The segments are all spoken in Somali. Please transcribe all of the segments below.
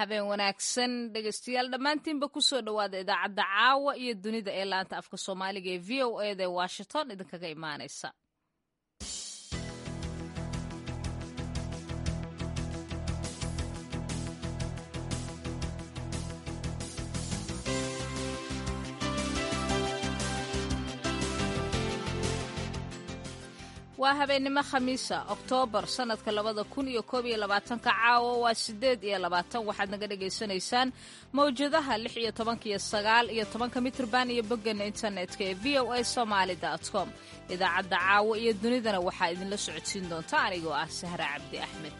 habeen wanaagsan dhegeystayaal dhammaantiinba kusoo dhowaada idaacadda caawa iyo dunida ee laanta afka soomaaliga ee v o eda ee washington idinkaga imaanaysa waa habeennimo khamiisa oktoobar sannadka labada kun iyo koob iyo labaatanka caawa waa siddeed iyo labaatan waxaad naga dhagaysanaysaan mawjadaha lix iyo tobanka iyo sagaal iyo tobanka mitrban iyo boggeena internetka ee v o a somaali dot com idaacadda caawa iyo dunidana waxaa idinla socodsiin doonta anigoo ah sahra cabdi axmed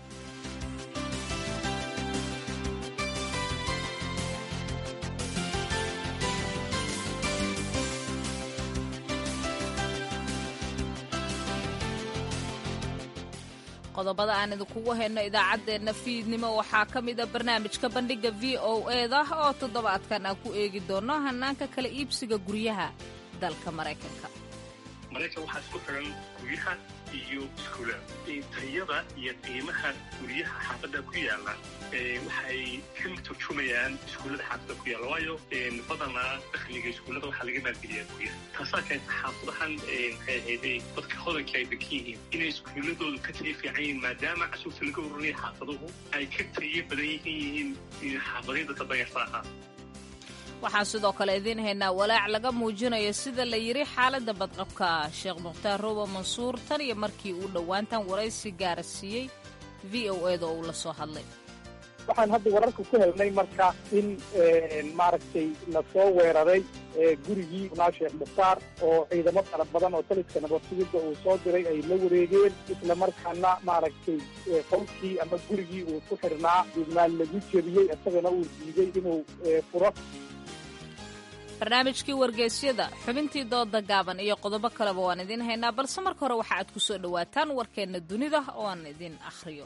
qodobada aan idinkugu hayno idaacaddeenna fiidnimo waxaa ka mid a barnaamijka bandhigga v o eda oo toddobaadkan aan ku eegi doono hanaanka kala iibsiga guryaha dalka maraykanka maraykan waxaa isku xiran guryaha iyo iskuulada tayada iyo qiimaha guryaha xaafadda ku yaala waxay ka turjumayaan iskuullada xaafadda ku yaalla waayo badanaa dakhliga iskuullada waxaa laga maalgeliyaa guryaha taasaa keenta xaafadahan maxay ahayday dadka hodanka ay degan yihiin inay iskuulladoodu ka tayo fiican yihiin maadaama casuurta laga ururaya xaafaduhu ay ka tayo badan yihiin xaafadayda dadanyarta ahaa waxaan sidoo kale idiin haynaa walaac laga muujinayo sida la yidhi xaaladda badqabka sheekh mukhtaar roobo mansuur tan iyo markii uu dhowaantan waraysi gaara siiyey v o eda oo uu la soo hadlay waxaan hadda wararka ku helnay marka in maaragtay lasoo weeraray gurigii naa sheekh mukhtaar oo ciidamo fara badan oo taliska nabadsugidda uu soo diray ay la wareegeen isla markaana maaragtay qolkii ama gurigii uu ku xirnaa duubnaan lagu jebiyey isagana uu diiday inuu furo barnaamijkii wargeysyada xubintii dooda gaaban iyo qodobo kaleba waan idiin haynaa balse marka hore waxa aad ku soo dhowaataan warkeenna dunida oo aan idin akhriyo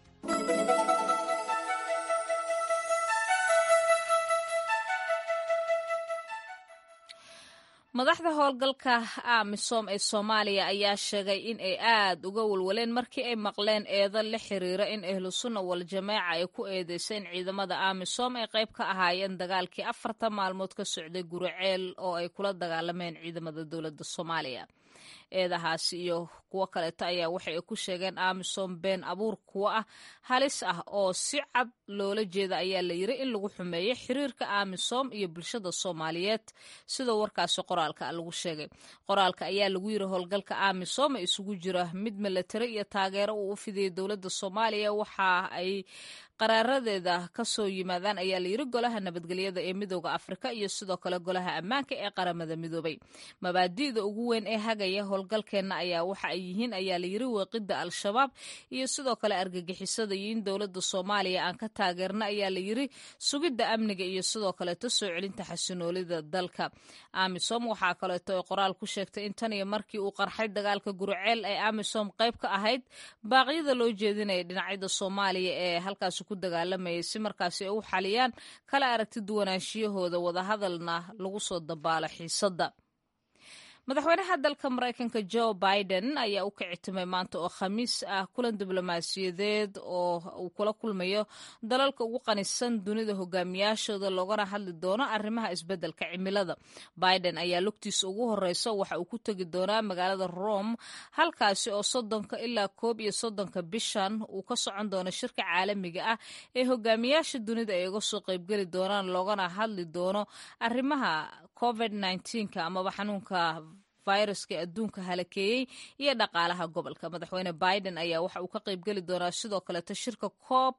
madaxda howlgalka amisom ee soomaaliya ayaa sheegay in ay aad uga walwaleen markii ay maqleen eedo la xiriira in ahlu sunna wal jamaaca ay ku eedeyseen ciidamada amisom ay qayb ka ahaayeen dagaalkii afartan maalmood ka socday guriceel oo ay kula dagaalameen ciidamada dowladda soomaaliya eedahaasi iyo kuwo kaleeto ayaa waxa ay ku sheegeen amisom been abuur kuwo ah halis ah oo si cad loola jeeda ayaa la yiri in lagu xumeeyo xiriirka amisom iyo bulshada soomaaliyeed sida warkaasi qoraalka lagu sheegay qoraalka ayaa lagu yiri howlgalka amisom ee isugu jira mid milatari iyo taageero uu u fidiyey dowladda soomaaliya waxa ay qaraaradeeda ka soo yimaadaan ayaa layiri golaha nabadgelyada ee midooda afrika iyo sidoo kale golaha ammaanka ee qaramada midoobay mabaadi'da ugu weyn ee hagaya howlgalkeenna ayaa waxa ay yihiin ayaa layiri weeqida al-shabaab iyo sidoo kale argagixisada iyo in dowladda soomaaliya aan ka taageerna ayaa layiri sugidda amniga iyo sidoo kaleeto soo celinta xasinoolida dalka amisom waxaa kaleeto ay qoraal ku sheegtay in tan iyo markii uu qarxay dagaalka guriceel ay amisom qayb ka ahayd baaqyada loo jeedinaya dhinacyada soomaaliya ee halkaasi ku dagaalamayay si markaasi ay u xaliyaan kala aragti duwanaanshiyahooda wadahadalna lagu soo dabaalo xiisadda madaxweynaha dalka maraykanka jo biden ayaa u kicitimay maanta oo khamiis ah kulan diblomaasiyadeed oo uu kula kulmayo dalalka ugu qanisan dunida hogaamiyaashooda loogana hadli doono arrimaha isbeddelka cimilada biden ayaa lugtiisa ugu horeysa waxa uu ku tegi doonaa magaalada rome halkaasi oo soddonka ilaa koob iyo soddonka bishan uu ka socon doono shirka caalamiga ah ee hogaamiyaasha dunida ay uga soo qaybgeli doonaan loogana hadli doono arrimaha covid nka amaba xanuunka viruska adduunka halakeeyey iyo dhaqaalaha gobolka madaxweyne biden ayaa waxa uu ka qaybgeli doonaa sidoo kaleeto shirka cop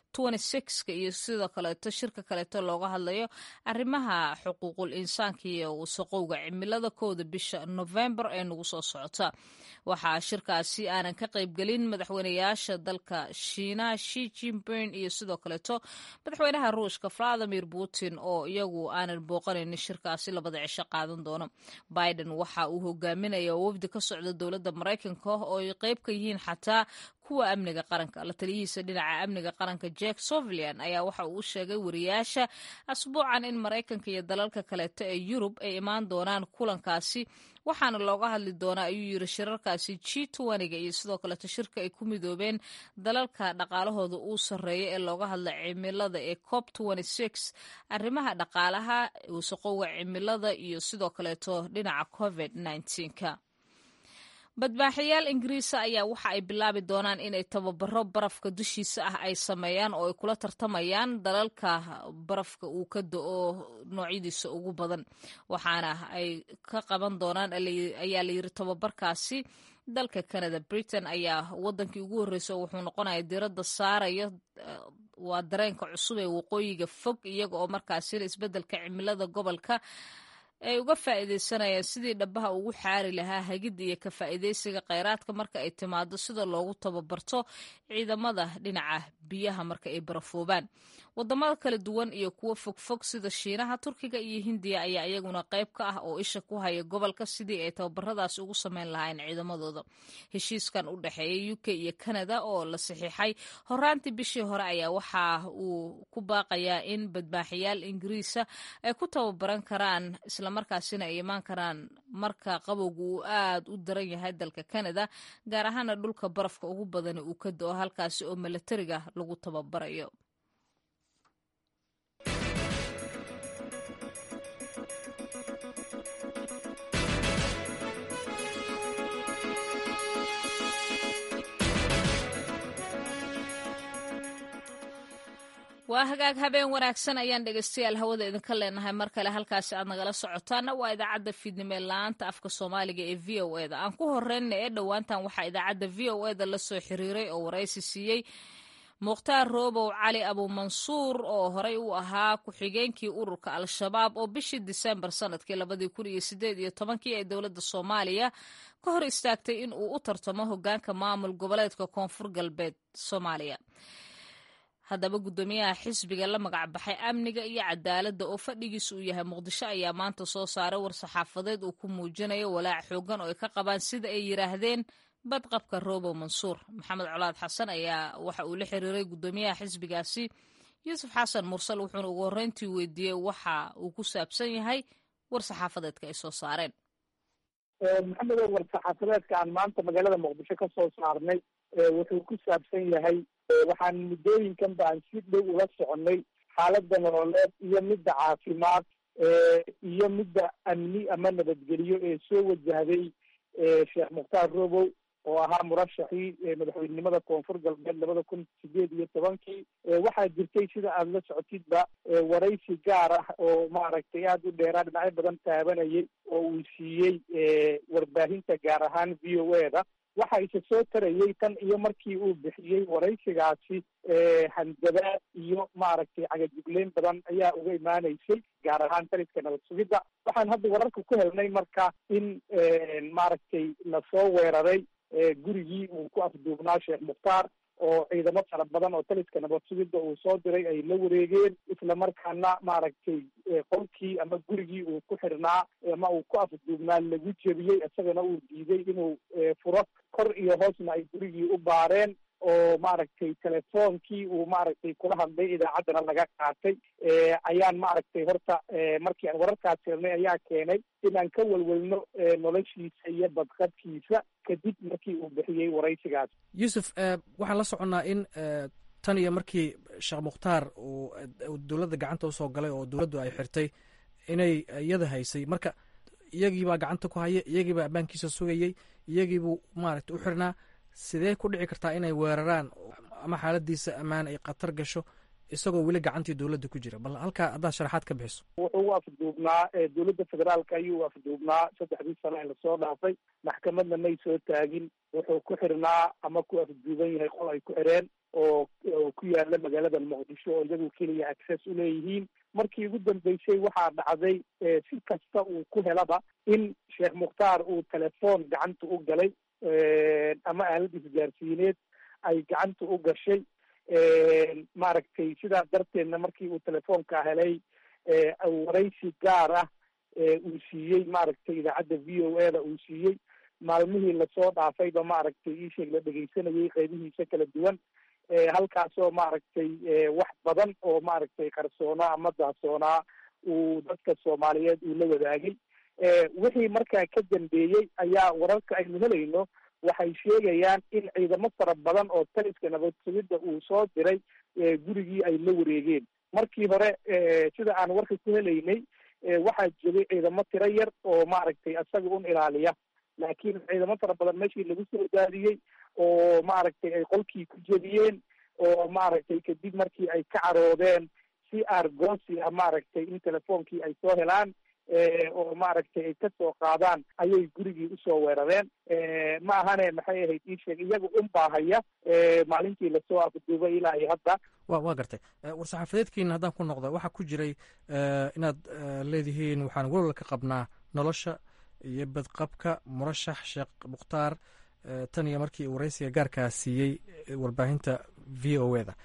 iyo sidoo kaleeto shirka kaleeto looga hadlayo arrimaha xuquuqul insaanka iyo wasaqowga cimilada kowda bisha novembar ee nagu soo socota waxaa shirkaasi aanan ka qaybgelin madaxweyneyaasha dalka shiinaha shi jinping iyo sidoo kaleeto madaxweynaha ruushka valadimir putin oo iyagu aanan booqanaynin shirkaasi labada cisho qaadan doono biden waxa uu hogaaminaya wafdi ka socda dowladda maraykanka oo ay qayb ka yihiin xataa kuwa amniga qaranka la taliyihiisa dhinaca amniga qaranka jack sovilian ayaa waxa uu u sheegay wariyaasha asbuucan in maraykanka iyo dalalka kaleeto ee yurub ay imaan doonaan kulankaasi waxaana looga hadli doonaa ayuu yiri shirarkaasi g toniga iyo sidoo kaleeto shirka ay ku midoobeen dalalka dhaqaalahooda uu sarreeya ee looga hadla cimilada ee cop arrimaha dhaqaalaha wasaqowga cimilada iyo sidoo kaleeto dhinaca covid ka badbaaxayaal ingiriisa ayaa waxa ay bilaabi doonaan inay tababaro barafka dushiisa ah ay sameeyaan oo ay kula tartamayaan dalalka barafka uu ka do-o noocyadiisa ugu badan waxaana ay ka qaban doonaan ayaa layiri tababarkaasi dalka canada britain ayaa wadankii ugu horreysa wuxuu noqonaya diradda saaraya waa dareenka cusub ee waqooyiga fog iyaga oo markaasina isbeddelka cimilada gobolka ay uga faa'iidaysanayaan sidii dhabaha ugu xaari lahaa hagidda iyo ka faa'iidaysiga kheyraadka marka ay timaado sida loogu tababarto ciidamada dhinaca biyaha marka ay barafoobaan wadamada kala duwan iyo kuwo fogfog sida shiinaha turkiga iyo hindiya ayaa iyaguna qayb ka ah oo isha ku haya gobolka sidii ay tababaradaas ugu sameyn lahayn ciidamadooda heshiiskan u dhexeeya u k iyo canada oo la saxiixay horaantii bishii hore ayaa waxa uu ku baaqayaa in badbaaxayaal ingiriisa ay ku tababaran karaan islamarkaasina ay imaan karaan marka qabowga uu aad u daran yahay dalka canada gaar ahaana dhulka barafka ugu badani uu ka do-o halkaasi oo milatariga lagu tababarayo waa hagaag habeen wanaagsan ayaan dhegeystayaal hawada idinka leenahay mar kale halkaasi aad nagala socotaana waa idaacadda fiidnimo ee la-aanta afka soomaaliga ee v o eda aan ku horeyna ee dhowaantan waxaa idaacadda v o eda la soo xiriiray oo waraysi siiyey mukhtaar roobow cali abuumansuur oo horey u ahaa ku-xigeenkii ururka al-shabaab oo bishii disembar sanadkii labadii kun iyo sideed iyo tobankii ee dowladda soomaaliya ka hor istaagtay in uu u tartamo hogaanka maamul goboleedka koonfur galbeed soomaaliya haddaba guddoomiyaha xisbiga la magac baxay amniga iyo cadaaladda oo fadhigiisa uu yahay muqdisho ayaa maanta soo saaray war-saxaafadeed uu ku muujinayo walaac xoogan oo ay ka qabaan sida ay yidhaahdeen badqabka roobow mansuur maxamed colaad xasan ayaa waxa uu la xiriiray guddoomiyaha xisbigaasi yuusuf xasan mursal wuxuuna ugu horreyntii weydiiyey waxa uu ku saabsan yahay war-saxaafadeedka ay soo saareen maxamedow war-saxaafadeedka aan maanta magaalada muqdisho ka soo saarnay wuxuu ku saabsan yahay waxaan muddooyinkan ba aan si dhow ula soconay xaaladda nololeed iyo midda caafimaad iyo midda amni ama nabadgelyo ee soo wajahday sheekh mukhtaar robow oo ahaa murashaxii madaxweynenimada koonfur galbeed labada kun sideed iyo tobankii waxaa jirtay sida aada la socotidba waraysi gaar ah oo maaragtay aada u dheeraa dhinacyo badan taabanayay oo uu siiyey warbaahinta gaar ahaan v o e da waxa ise soo tarayay tan iyo markii uu bixiyey waraysigaasi handadaad iyo maaragtay cagajugleyn badan ayaa uga imaanaysay gaar ahaan taliska nabad sugidda waxaan hadda wararka ku helnay marka in maaragtay lasoo weeraray gurigii uu ku afduubnaa sheekh mukhtaar oo ciidamo fara badan oo taliska nabad sugidda uu soo diray ay la wareegeen isla markaana maaragtay qolkii ama gurigii uu ku xirnaa ama uu ku afduubnaa lagu jebiyey isagana uu diiday inuu furo kor iyo hoosna ay gurigii u baareen oo maaragtay telefoonkii uu maaragtay kula hadlay idaacaddana laga qaatay ayaan maaragtay horta markii aan wararkaas helnay ayaa keenay inaan ka welwelno noloshiisa iyo badqabkiisa kadib markii uu bixiyey waraysigaas yuusuf waxaan la soconnaa in tan iyo markii sheekh mukhtaar uu dowladda gacanta usoo galay oo dowladdu ay xirtay inay iyada haysay marka iyagiibaa gacanta ku haya iyagiibaa ammaankiisa sugayey iyagiibuu maaragtay u xirnaa sidee ku dhici kartaa inay weeraraan ama xaaladiisa ammaan ay khatar gasho isagoo weli gacantii dowladda ku jira bal halkaa haddaad sharaxaad ka bixiso wuxuu u afduubnaa dowladda federaalka ayuu u afduubnaa saddexdii sano ee lasoo dhaafay maxkamadna may soo taagin wuxuu ku xirnaa ama ku afduuban yahay qol ay ku xireen oo oo ku yaala magaalada muqdisho oo iyagu keliya access u leeyihiin markii ugu dambeysay waxaa dhacday si kasta uu ku helaba in sheekh mukhtaar uu telefoon gacanta u galay ama aalad isgaarsiineed ay gacanta u gashay maaragtay sidaa darteedna markii uu telefoonka helay waraysi gaar ah uu siiyey maaragtay idaacadda v o e da uu siiyey maalmihii lasoo dhaafayba maaragtay iisheeg la dhegeysanayay qeybihiisa kala duwan halkaasoo maaragtay wax badan oo maaragtay qarsoonaa ama dahsoonaa uu dadka soomaaliyeed uu la wadaagay wixii markaa ka dambeeyey ayaa wararka aynu helayno waxay sheegayaan in ciidamo fara badan oo taliska nabad sugidda uu soo diray gurigii ay la wareegeen markii hore sida aan warka ku helaynay waxaa joogay ciidamo tiro yar oo maaragtay isaga un ilaaliya laakiin ciidamo fara badan meeshii lagu soo daadiyey oo maaragtay ay qolkii ku jebiyeen oo maaragtay kadib markii ay ka caroodeen si argosi ah maaragtay in telefoonkii ay soo helaan oo maaragtay ay kasoo qaadaan ayay gurigii usoo weerareen ma ahane maxay ahayd ii sheeg iyaga un baahaya maalintii lasoo afduubay ilaa iyo hadda wa waa gartay war-saxaafadeedkiina haddaan ku noqda waxaa ku jiray inaad leedihiin waxaan walwal ka qabnaa nolosha iyo badqabka murashax sheekh mukhtaar tan iyo markii waraysiga gaarkaa siiyey warbaahinta v o e da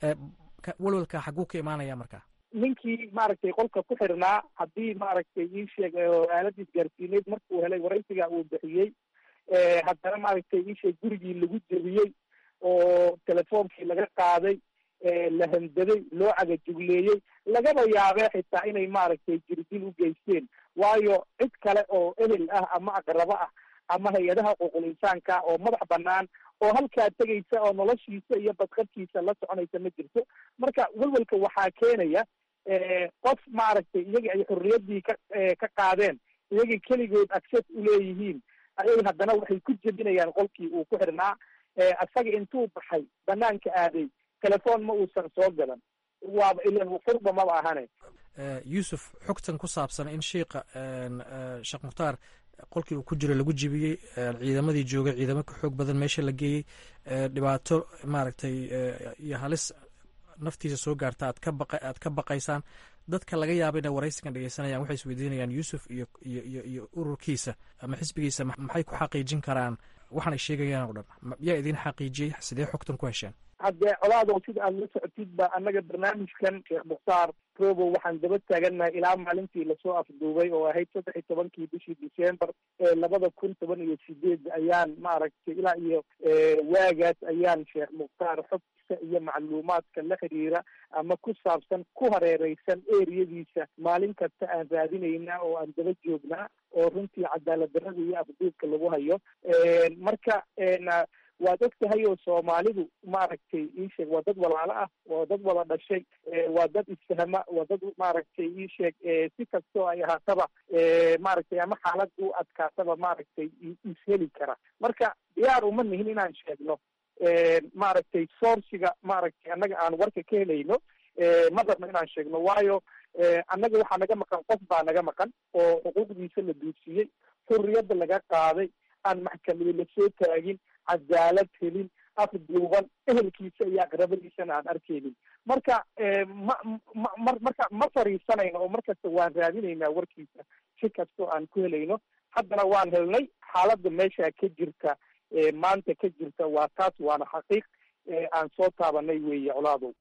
walwalka xaguu ka imaanaya marka ninkii maaragtay qolka ku xirnaa haddii maaragtay ii sheeg aalada isgaarsiineed markuu helay waraysiga uu bixiyey haddana maaragtay ii sheeg gurigii lagu jebiyey oo telefoonkii laga qaaday la handaday loo cagajugleeyey lagaba yaabee xitaa inay maaragtay jirdil u geysteen waayo cid kale oo ehel ah ama aqrabo ah ama hay-adaha xuquuqul insaanka oo madax banaan oo halkaa tegaysa oo noloshiisa iyo badqabkiisa la soconaysa ma jirto marka welwelka waxaa keenaya qof maaragtay iyagii ay xorriyaddii ka ka qaadeen iyagii keligood access uleeyihiin ayay haddana waxay ku jebinayaan qolkii uu ku xirnaa isaga intuu baxay banaanka aaday telefoon ma uusan soo gadan waaba ilan furba maba ahane yuusuf xogtan ku saabsan in shiika sheekh mukhtaar qolkii uu ku jiro lagu jibiyey ciidamadii joogay ciidamo ka xoog badan meesha la geeyey dhibaato maaragtay iyo halis naftiisa soo gaarta aad ka baqa aad ka baqaysaan dadka laga yaaba inay waraysigan dhegeysanayaan waxay isweydiinayaan yuusuf iyo iyo iyo iyo ururkiisa ama xisbigiisa maxay ku xaqiijin karaan waxaan ay sheegayaan oo dhan yaa idin xaqiijiyey sidee xogtan ku hesheen haddee colaadow sida aada la socotid ba annaga barnaamijkan sheekh mukhtaar robo waxaan daba taagannahay ilaa maalintii lasoo afduubay oo ahayd saddex iyo tobankii bishii december ee labada kun toban iyo sideed ayaan maaragtay ilaa iyo waagaas ayaan sheekh mukhtaar xogta iyo macluumaadka la xiriira ama ku saabsan ku hareereysan eriyadiisa maalin kasta aan raadinaynaa oo aan daba joognaa oo runtii cadaalad darrada iyo afduubka lagu hayo marka waad og tahay oo soomaalidu maaragtay iisheeg waa dad walaalo ah waa dad wada dhashay waa dad isfahma waa dad maaragtay iisheeg si kastoo ay ahaataba maaragtay ama xaalad u adkaataba maaragtay isheli kara marka diyaar uma nihin inaan sheegno maaragtay sourciga maaragtay annaga aan warka ka helayno ma rabno inaan sheegno waayo annaga waxaa naga maqan qof baa naga maqan oo xuquuqdiisa la duudsiiyey xurriyadda laga qaaday aan maxkamadi lasoo taagin cadaalad helin afduuban ehelkiisa iyo aqrabadiisana aan arkeynin marka ma ma marka ma fariisanayno oo markasta waan raadinaynaa warkiisa si kastoo aan ku helayno haddana waan helnay xaaladda meesha ka jirta maanta ka jirta waa taas waana xaqiiq aan soo taabanay weeye colaadow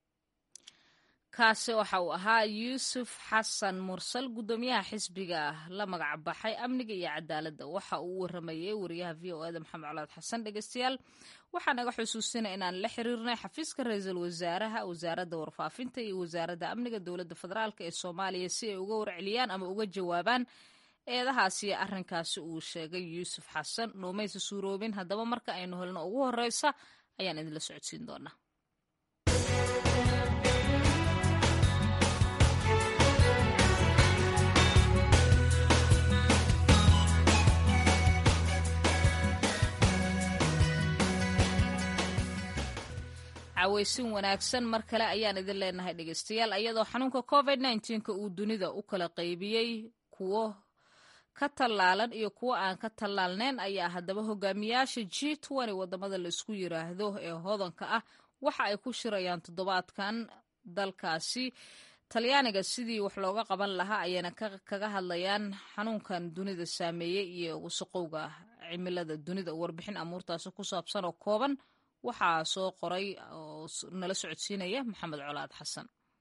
kaasi waxa uu ahaa yuusuf xasan mursal guddoomiyaha xisbiga la magac baxay amniga iyo cadaaladda waxa uu waramayey wariyaha v o eda maxamed colaad xasan dhegeystayaal waxaa naga xusuusina inaan la xiriirnay xafiiska ra-iisul wasaaraha wasaaradda warfaafinta iyo wasaaradda amniga dowladda federaalk ee soomaaliya si ay uga warceliyaan ama uga jawaabaan eedahaasi arrinkaasi uu sheegay yuusuf xasan noomaysa suuroobin haddaba marka aynu helno ugu horeysa ayaan idinla socodsiin doonaa caweysin wanaagsan mar kale ayaan idin leenahay dhegeystayaal iyadoo xanuunka covid nneteen-ka uu dunida u kala qaybiyey kuwo ka tallaalan iyo kuwo aan ka tallaalneyn ayaa haddaba hogaamiyaasha g twenty wadamada laisku yiraahdo ee hodanka ah waxa ay ku shirayaan toddobaadkan dalkaasi talyaaniga sidii wax looga qaban lahaa ayayna kaga hadlayaan xanuunkan dunida saameeyey iyo wasaqowga cimilada dunida warbixin amuurtaasi ku saabsan oo kooban waxaa soo qoray oo nala socodsiinaya maxamed colaad xasan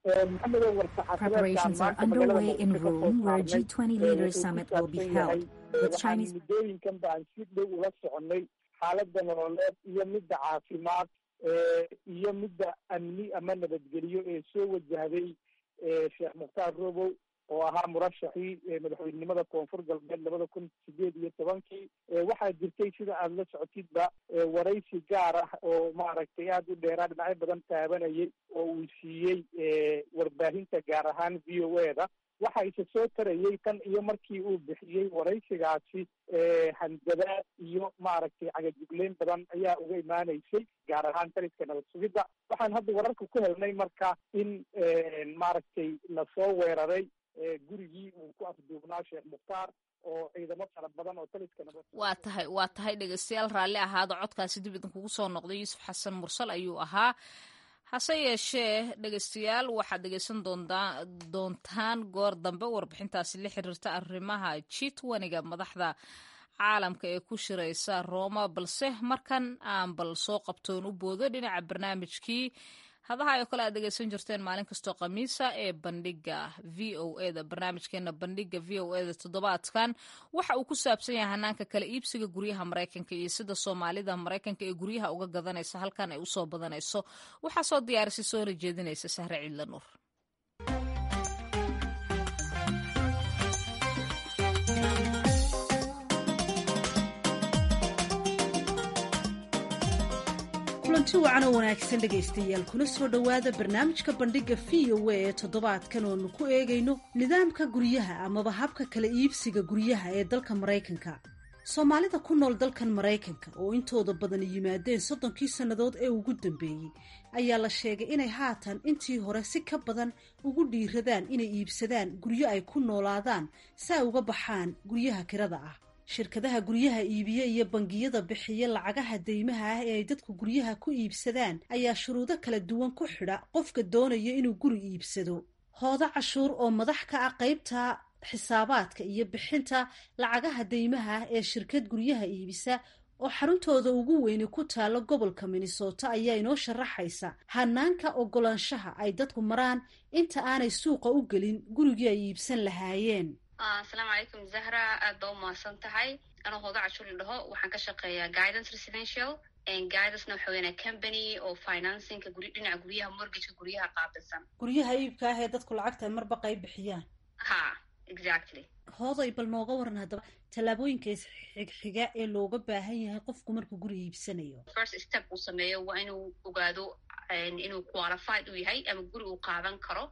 maxamedow Preparations are underway in Rome, where a G20 leaders summit will be held, with Chinese. muddooyinkan baan si dhow ula soconay xaaladda nololeed iyo midda caafimaad iyo midda amni ama nabadgelyo ee soo wajahday sheekh mukhtaar robow oo ahaa murashaxii madaxweynenimada koonfur galbeed labada kun sideed iyo tobankii waxaa jirtay sida aada la socotidba waraysi gaar ah oo maaragtay aada u dheeraa dhinacyo badan taabanayay oo uu siiyey warbaahinta gaar ahaan v o e da waxa ise soo tarayay tan iyo markii uu bixiyey waraysigaasi handadaad iyo maaragtay cagajugleyn badan ayaa uga imaanaysay gaar ahaan taliska nabad sugidda waxaan hadda wararka ku helnay marka in maaragtay lasoo weeraray gurigii uu ku afduubnaa sheekh mukhtaar oo ciidamo fara badan oo taliska nabad waa tahay waa tahay dhegeystayaal raalli ahaada codkaasi dib idinkugu soo noqday yuusuf xasan mursal ayuu ahaa hase yeeshee dhegeystayaal waxaad dhegeysan doontaa doontaan goor dambe warbixintaasi la xiriirta arrimaha jitwaniga madaxda caalamka ee ku shiraysa rooma balse markan aan bal soo qabtoon u boodo dhinaca barnaamijkii hadaha oo kale aad dhegeysan jirteen maalin kastoo khamiisa ee bandhiga v o eda barnaamijkeena bandhiga v o eda toddobaadkan waxa uu ku saabsan yahay hanaanka kala iibsiga guryaha maraykanka iyo sida soomaalida maraykanka ee guryaha uga gadanaysa halkan ay usoo badanayso waxaa soo diyaarisay soona jeedinaysa sahre ciidla nuur kulanti wacan oo wanaagsan dhegaystayaal kuna soo dhowaada barnaamijka bandhigga v o a ee toddobaadkan oonu ku eegayno nidaamka guryaha amaba habka kala iibsiga guryaha ee dalka maraykanka soomaalida ku nool dalkan maraykanka oo intooda badan yimaadeen soddonkii sannadood ee ugu dambeeyey ayaa la sheegay inay haatan intii hore si ka badan ugu dhiiradaan inay iibsadaan guryo ay ku noolaadaan si ay uga baxaan guryaha kirada ah shirkadaha guryaha iibiye iyo bangiyada bixiya lacagaha deymaha ah ee ay dadku guryaha ku iibsadaan ayaa shuruudo kala duwan ku xidha qofka doonaya inuu guri iibsado hoodo cashuur oo madax ka ah qaybta xisaabaadka iyo bixinta lacagaha deymaha ah ee shirkad guryaha iibisa oo xaruntooda ugu weyni ku taalo gobolka minnesota ayaa inoo sharaxaysa hanaanka ogolaanshaha ay dadku maraan inta aanay suuqa u gelin gurigii ay iibsan lahaayeen asalaamu calaykum zahra aad baa u mahadsan tahay anoo hooda cashuuri dhaho waxaan ka shaqeeyaa guidance residential guidacena waxa weynaa company oo financingka guri dhinaca guryaha mortgageka guryaha qaabilsan guryaha iibka ah ee dadku lacagta marba qayb bixiyaan ha exactly hooday bal nooga waran haddaba tallaabooyinka isxigxiga ee looga baahan yahay qofku markuu guri iibsanayo first step uu sameeyo waa inuu ogaado inuu qualified u yahay ama guri uu qaadan karo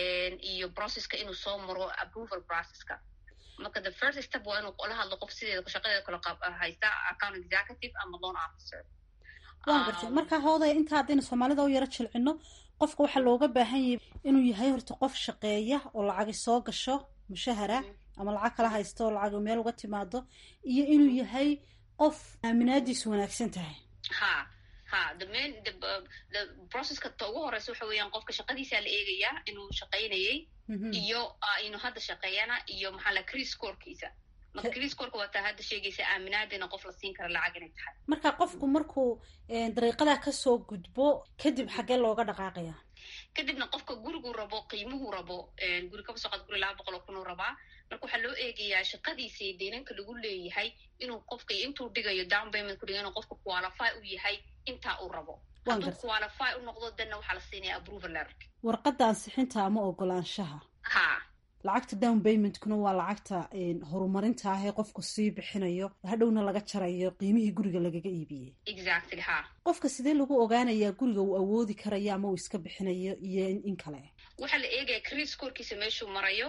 iyo processka inuu soo maro approval processka marka the first step waa inuu la hadlo qof sideeda shaqadeeda kala haysta account executive ama loan officer waan gartay marka hooday inta haddaynu soomaalida u yaro jilcino qofka waxaa looga baahan yahay inuu yahay horta qof shaqeeya oo lacagi soo gasho mushahara ama lacag kala haysta oo lacag meel uga timaado iyo inuu yahay qof aaminaadiisu wanaagsan tahay ha ha the main the the processka ta ugu horeysa waxa weeyaan qofka shaqadiisaa la eegayaa inuu shaqaynayay iyo inuu hadda shaqeeyana iyo maxaa la cris corkiisa marka cris corka waa taa hadda sheegaysa aaminaadina qof la siin kara lacag inay tahay marka qofku markuu dariiqadaa kasoo gudbo kadib xaggee looga dhaqaaqaya kadibna qofka guriguu rabo qiimuhuu rabo guri kaba soqod guri laba boqol oo kunuu rabaa marka waxaa loo eegayaa shaqadiisa deynanka lagu leeyahay inuu qofka intuu dhigayo down payment ku dhiga inuu qofka qualify u yahay intaa uu rabo hadduu qualify u noqdo danna waxaa la siinaya approval letter warqadda ansixinta ama ogolaanshaha ha lacagta down paymentkuna waa lacagta horumarinta ah ee qofku sii bixinayo hadhowna laga jarayo qiimihii guriga lagaga iibiyey exactly ha qofka sidee lagu ogaanayaa guriga uu awoodi karayo ama uu iska bixinayo iyo in kale waxaa la eegaya cris corkiisa meeshuu marayo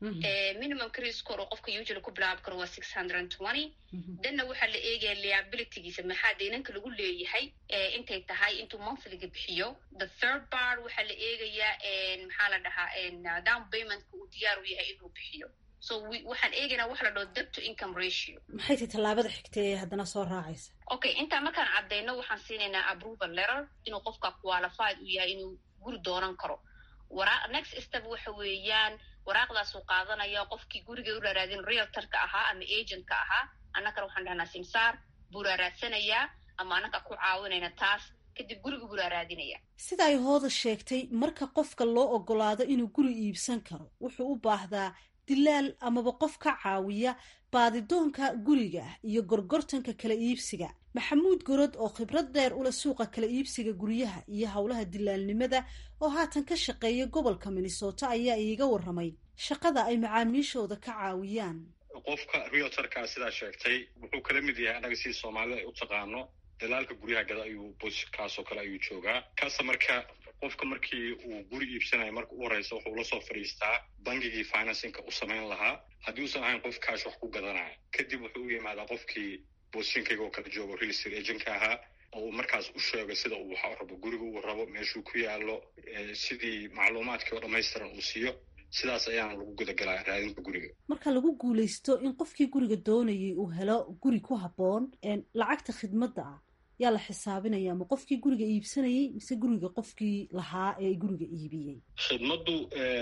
minimum cris cor oo qofka usually ku bilaabi karo waa six hundred and twenty danna waxaa la eegaya liabilitygiisa maxaa deynanka lagu leeyahay intay tahay intuu monthlyga bixiyo the third bar waxaa la eegayaa maxaa la dhahaa down paymentka uu diyaar u yahay inuu bixiyo so waxaan eegaynaa waxa la dhaho debt to income ratio maxay tahay tallaabada xigta ee haddana soo raacaysa okay intaa markaan caddeyno waxaan siinaynaa approval letter inuu qofka qualified u yahay inuu guri doonan karo wara next step waxa weeyaan waraaqdaasuu qaadanaya qofkii guriga u raaraadin realtorka ahaa ama agentka ahaa annagana waxaan dhahnaa simsaar buu raaraadsanayaa ama annaga ku caawinayna taas kadib guriga bulaa raadinaya sida ay hooda sheegtay marka qofka loo ogolaado inuu guri iibsan karo wuxuu u baahdaa dilaal amaba qof ka caawiya baadidoonka guriga iyo gorgortanka kala iibsiga maxamuud gorod oo khibrad dheer ula suuqa kala iibsiga guryaha iyo howlaha dilaalnimada oo haatan ka shaqeeya gobolka minnesota ayaa iiga waramay shaqada ay macaamiishooda ka caawiyaan qofka realtorkaa sidaa sheegtay wuxuu kala mid yahay annaga sidii soomaalida ay u taqaano dalaalka guryaha gada ayuu bosikaasoo kale ayuu joogaa kaasa marka qofka markii uu guri iibsanayo marka u horeysa wuxuu la soo fadhiistaa bangigii financinka u samayn lahaa haddii uusan ahayn qof kaash wax ku gadanaya kadib wuxuu u yimaadaa qofkii boosinkayga oo kala joogo real estate agentka ahaa oo uu markaas u sheego sida uu waxa rabo guriga uu rabo meeshuu ku yaalo sidii macluumaadkii oo dhammaystiran uu siiyo sidaas ayaana lagu gudagalaa raadinta guriga marka lagu guulaysto in qofkii guriga doonayay uu helo guri ku habboon lacagta khidmadda ah yaa la xisaabinaya ma qofkii guriga iibsanayey mise guriga qofkii lahaa ee guriga iibiyey khidmaddu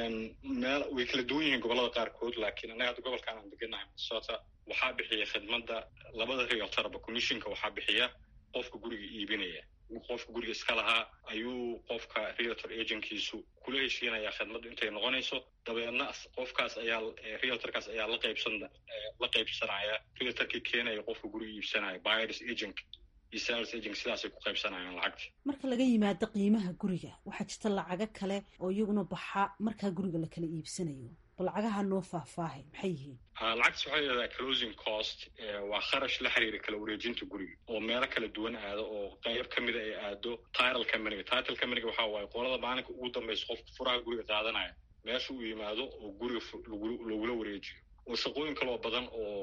meel way kala duwan yihiin gobollada qaarkood laakiin annaga hadda gobolkan aan deganahay minnesota waxaa bixiya khidmadda labada realtorba commissionka waxaa bixiya qofka guriga iibinaya qofka guriga iska lahaa ayuu qofka realtor agentkiisu kula heshiinayaa khidmaddu intay noqonayso dabeedna qofkaas ayaa realtorkaas ayaa la qaybsan la qaybsanaya realtorkii keenaya qofka guriga iibsanaya buyers agent iyo sales agent sidaasay ku qaybsanayaan lacagta marka laga yimaado qiimaha guriga waxaa jirta lacago kale oo iyaguna baxa markaa guriga la kala iibsanayo bal lacagaha noo faahfaahay maxay yihiin lacagtas waxay yidhahdaa closing cost waa kharash la xiriira kala wareejinta guriga oo meelo kala duwan aado oo qayb ka mida ay aado title companyga title companyga waxaa waaye qolada maalinka ugu dambaysa qofka furaha guriga qaadanaya meesha uu yimaado oo guriga lagula wareejiyo oo shaqooyin kaloo badan oo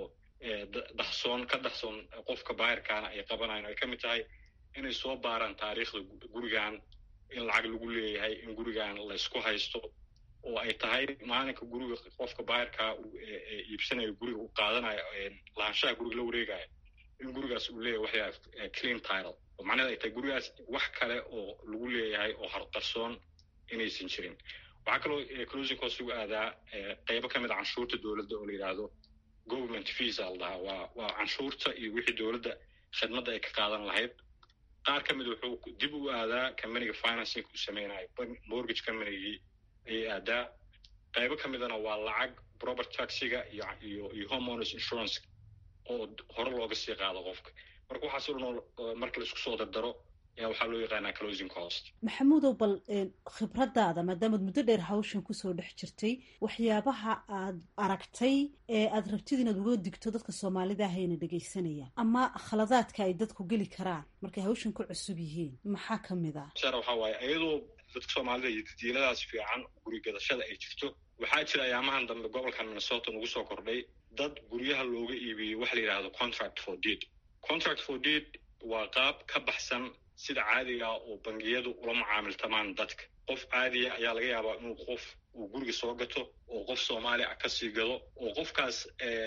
daxsoon ka daxsoon qofka baayirkaana ay qabanayan ay ka mid tahay inay soo baaraan taariikhda gurigan in lacag lagu leeyahay in gurigan laysku haysto oo ay tahay maalinka guriga qofka baayirkaa iibsanayo guriga u qaadanayo lahaanshaha guriga la wareegayo in gurigaas uu leeyahay waxyaa clean title oo macnaheed ay tahay gurigaas wax kale oo lagu leeyahay oo harqarsoon inaysan jirin waxaa kaloo closing cost lagu aadaa qeybo ka mid a canshuurta dowladda oo la yidhaahdo government fees a la dhahaa waa waa canshuurta iyo wixii dowladda khidmadda ay ka qaadan lahayd qaar ka mid wuxuu dib u aadaa companyga financing u sameynayo mortgage companygii ayay aadaa qaybo ka midana waa lacag property taxiga iyo iyo iyo homeowners insurance oo hore looga sii qaado qofka marka waxaas o dhan marka la isku soo dardaro ayaa waxaa loo yaqaanaa closing cost maxamuudow bal khibradaada maadaamaad muddo dheer hawshan kusoo dhex jirtay waxyaabaha aad aragtay ee aad rabtid inaad uga digto dadka soomaalida ahayna dhegaysanaya ama khaladaadka ay dadku geli karaan markay hawshan ku cusub yihiin maxaa ka mid ah sar waxaa waaye iyadoo dadka soomaalida iyo daddiiladaas fiican guri gadashada ay jirto waxaa jira ayaamahan dambe gobolkan minnesota nagu soo kordhay dad guryaha looga iibiyey waxa la yidhahdo contract for deed contract for deed waa qaab ka baxsan sida caadiga oo bangiyadu ula mucaamiltamaan dadka qof caadiya ayaa laga yaabaa inuu qof uu guriga soo gato oo qof soomaali ah kasii gado oo qofkaas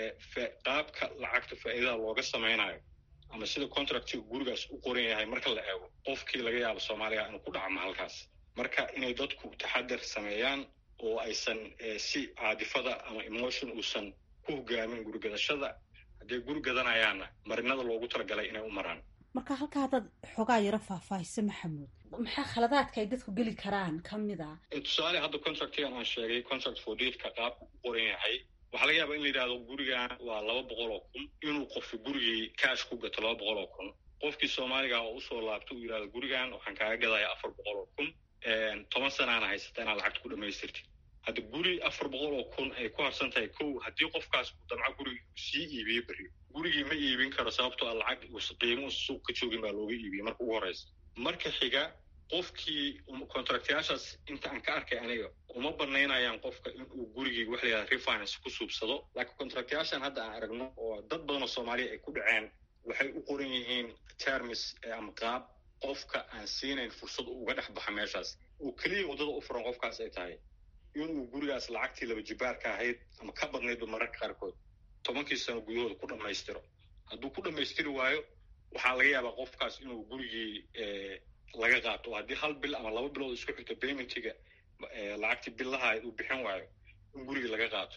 qaabka lacagta faa'iidada looga samaynayo ama sida contractiga gurigaas u qoran yahay marka la eego qofkii laga yaabo soomaaliga inuu ku dhacmo halkaas marka inay dadku taxadar sameeyaan oo aysan si caadifada ama emotion uusan ku hogaamin gurigadashada hadday guri gadanayaanna marinada loogu talagalay inay u maraan marka halkaa haddaad xoogaa yaro faahfaahisa maxamuud maxaa khaladaadka ay dadku geli karaan ka mid a tusaale hadda contractigan aan sheegay contract for deedka qaabku u qoran yahay waxaa laga yaabaa in la yidhahdo gurigan waa laba boqol oo kun inuu qofka gurigii cash ku gato laba boqol oo kun qofkii soomaaliga oo usoo laabto uu yidhahdo gurigan waxaan kaaga gadaya afar boqol oo kun toban sanaana haysata inaad lacagta ku dhamaystirtid hadda guri afar boqol oo kun ay ku harsan tahay kow haddii qofkaas uu damco gurigi sii iibiye beri gurigii ma iibin karo sababtoo a lacag qiimuhu suuq ka joogin baa looga iibiyey marka ugu horeysa marka xiga qofkii contractyaashaas inta aan ka arkay aniga uma banaynayaan qofka inuu gurigii waxa la yidhahda refinance ku suubsado laakiin contractyaashan hadda aan aragno oo dad badan oo soomaaliya ay ku dhaceen waxay u qoran yihiin termis ama qaab qofka aan siinayn fursad uga dhex baxa meeshaas oo keliya waddada u furan qofkaas ay tahay inuu gurigaas lacagtii laba jibaarka ahayd ama ka badnaydba mararka qaarkood tobankii sano gudahooda ku dhammaystiro hadduu ku dhammaystiri waayo waxaa laga yaabaa qofkaas inuu gurigii laga qaato oo haddii hal bil ama laba bilood isku xigto paymentiga lacagtii billaha uu bixin waayo in gurigii laga qaato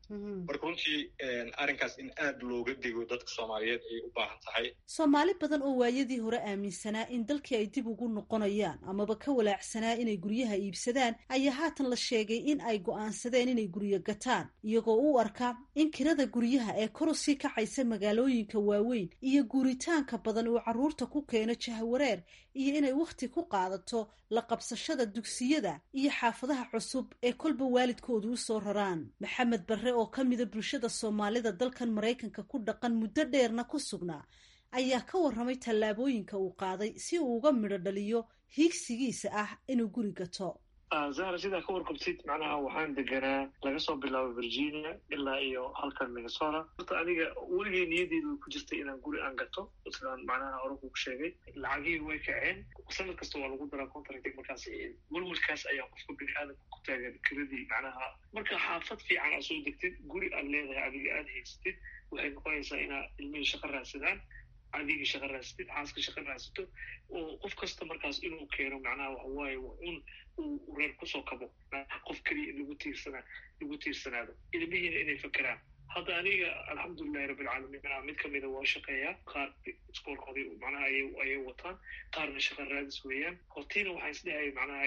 marka runtii arrinkaas in aada looga digo dadka soomaaliyeed ay u baahan tahay soomaali badan oo waayadii hore aaminsanaa in dalkii ay dib ugu noqonayaan amaba ka walaacsanaa inay guryaha iibsadaan ayaa haatan la sheegay in ay go'aansadeen inay guryo gataan iyagoo u arka in kirada guryaha ee kor usii kacaysa magaalooyinka waaweyn iyo guuritaanka badan uu carruurta ku keeno jahwareer iyo inay wakhti ku qaadato la qabsashada dugsiyada iyo xaafadaha cusub ee kolba waalidkoodu u soo raraan maxamed barre oo ka mida bulshada soomaalida dalkan maraykanka ku dhaqan muddo dheerna ku sugnaa ayaa ka warramay tallaabooyinka uu qaaday si uu uga midho dhaliyo hiigsigiisa ah inuu guri gato zahra sidaa ka warqabtid macnaha waxaan deganaa laga soo bilaabo virginia ilaa iyo halkan minnesota horta aniga weligay niyadeydu ku jirtay inaan guri aan gato sidaan macnaha hore kugu sheegay lacagihii way kaceen sanad kasta waa lagu daraa contracting markaas welwelkaas ayaa qofka bini aadamka ku taagan kiradii macnaha marka xaafad fiican aad soo degtid guri aad leedahay adiga aada haysatid waxay noqonaysaa inaa ilmihii shaqo raadsadaan adigii shaqo raadsatid xaaska shaqo raadsato oo qof kasta markaas inuu keeno macnaha waxawaaye un uu reer kusoo kabo qof keliya in lagu tiirsanaa lagu tiirsanaado ilmihiina inay fakeraan hadda aniga alxamdulilahi rabbilcaalamiin manaa mid kamida waa shaqeeyaa qaar iskoolkoodii macnaha ayay wataan qaarna shaqo raadis weeyaan hortiina waxaan isdhehaya macnaha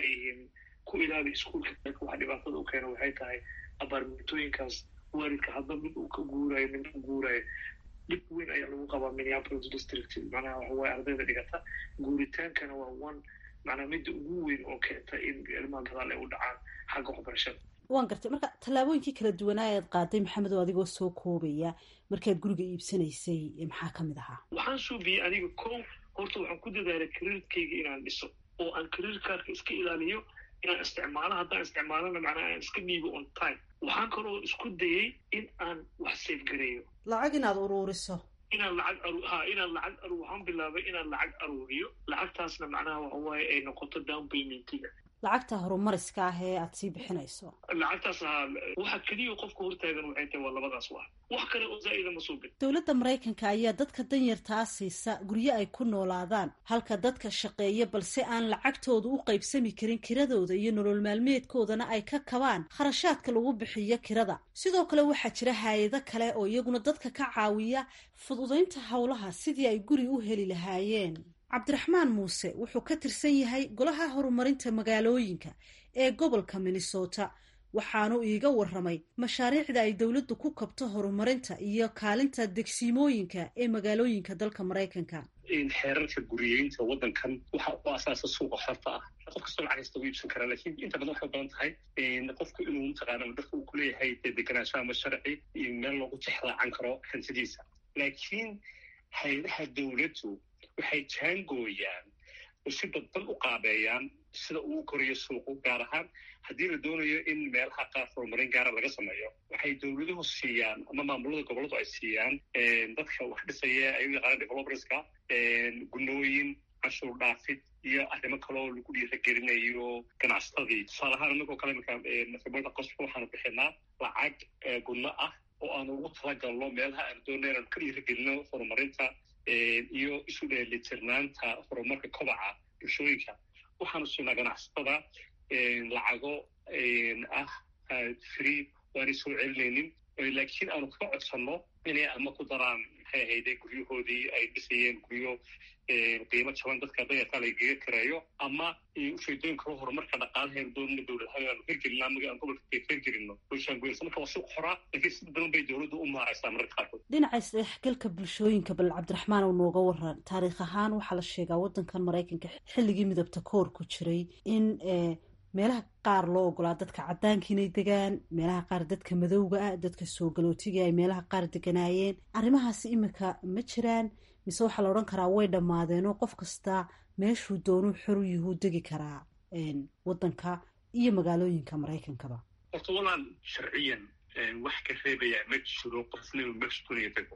ku ilaali iskuolka waxa dhibaatada u keena waxay tahay abaarmentooyinkaas waalidka hadda mid uu ka guurayo mid u guurayo dhib weyn ayaa lagu qabaa minneapolis district macnaha waxawaaye ardayda dhigata guuritaankana waa one macnaa midda ugu weyn oo keenta in ilmaha gadaal ay u dhacaan xagga waxbarashada waan gartay marka tallaabooyinkii kala duwanaa ead qaaday maxamed oo adigoo soo koobaya markaad guriga iibsanaysay maxaa ka mid ahaa waxaan suubiyey aniga kow horta waxaan ku dadaalay kariirkayga inaan dhiso oo aan kariir kaarka iska ilaaliyo inaan isticmaalo haddaan isticmaalona macnaha aan iska dhiibo on time waxaan kaloo isku dayay in aan wax safegareeyo lacag inaad uruuriso inaan lacag aru ha inaan lacag aru waxaan bilaabay inaan lacag aruuriyo lacagtaasna macnaha waxawaaye ay noqoto down paymentiga lacagta horumariska ah ee aada sii bixinayso lacagtaas ahaa waxa keliya qofka hortaagan waxay tahay waa labadaas wax wax kale oo zaa'ida ma soo gelin dowladda maraykanka ayaa dadka danyartaa siisa guryo ay ku noolaadaan halka dadka shaqeeya balse aan lacagtooda u qaybsami karin kiradooda iyo nolol maalmeedkoodana ay ka kabaan kharashaadka lagu bixiyo kirada sidoo kale waxaa jira hay-ado kale oo iyaguna dadka ka caawiya fududaynta howlaha sidii ay guri u heli lahaayeen cabdiraxmaan muuse wuxuu ka tirsan yahay golaha horumarinta magaalooyinka ee gobolka minnesota waxaanu iiga waramay mashaariicda ay dowladdu ku kabto horumarinta iyo kaalinta degsiimooyinka ee magaalooyinka dalka maraykanka xeerarka guriyeynta waddankan waxa u asaasa suuqa xorta ah qof kastoo lacag kasta u iibsan karaa lakin inta badan waxay badan tahay qofku inuu mataqaana dadka uu kuleeyahay dee deganaansho ama sharci iyo meel loogu tixraacan karo hantidiisa laakiin hay-adaha dowladdu waxay jaangooyaan oo si dadban u qaabeeyaan sida uu korayo suuqu gaar ahaan haddii la doonayo in meelaha qaar horumarin gaara laga sameeyo waxay dowladuhu siiyaan ama maamulada gobolladu ay siiyaan dadka wax dhisaya ay u yaqaanaan developerska gunooyin canshuur dhaafid iyo arrimo kaloo lagu dhiiragelinayo ganacsatadii tusaale ahaan inagoo kale marka qosba waxaanu bixinaa lacag gunno ah oo aanu ugu talagalno meelaha aanu doonay inaanu ka dhiiragelino horumarinta iyo isu dheelitirnaanta horumarka kobaca bulshooyinka waxaanu siinaa ganacsatada lacago ah free waanay soo celinaynin laakiin aanu ka codsanno inay ama ku daraan maxay ahayde guryahoodii ay dhisayeen guryo qiimo jaban dadka dayarka lagaga kareeyo ama ujeedooyin kalo horumarka dhaqaalaheenu doonina dowladahaan aanu hirgelino ama aan gobolka hirgelino bulshaan goysa marka waa suuq xoraa laakiin sida badan bay dowladdu u maaraysaa mararka qaarkood dhinaca isdhexgalka bulshooyinka bal cabdiraxmaan uu nooga waran taariikh ahaan waxaa la sheegaa waddankan maraykanka xilligii midabta koor ku jiray in meelaha qaar loo ogolaa dadka caddaanka inay degaan meelaha qaar dadka madowga ah dadka soo galootiga ay meelaha qaar deganaayeen arrimahaasi imika ma jiraan mise waxaa la odhan karaa way dhammaadeenoo qof kasta meeshuu doonuu xoru yuhuu degi karaa waddanka iyo magaalooyinka maraykankaba horta walaan sharciyan wax ka reebayaa ma jiro qofna inuu meesha doonaya dego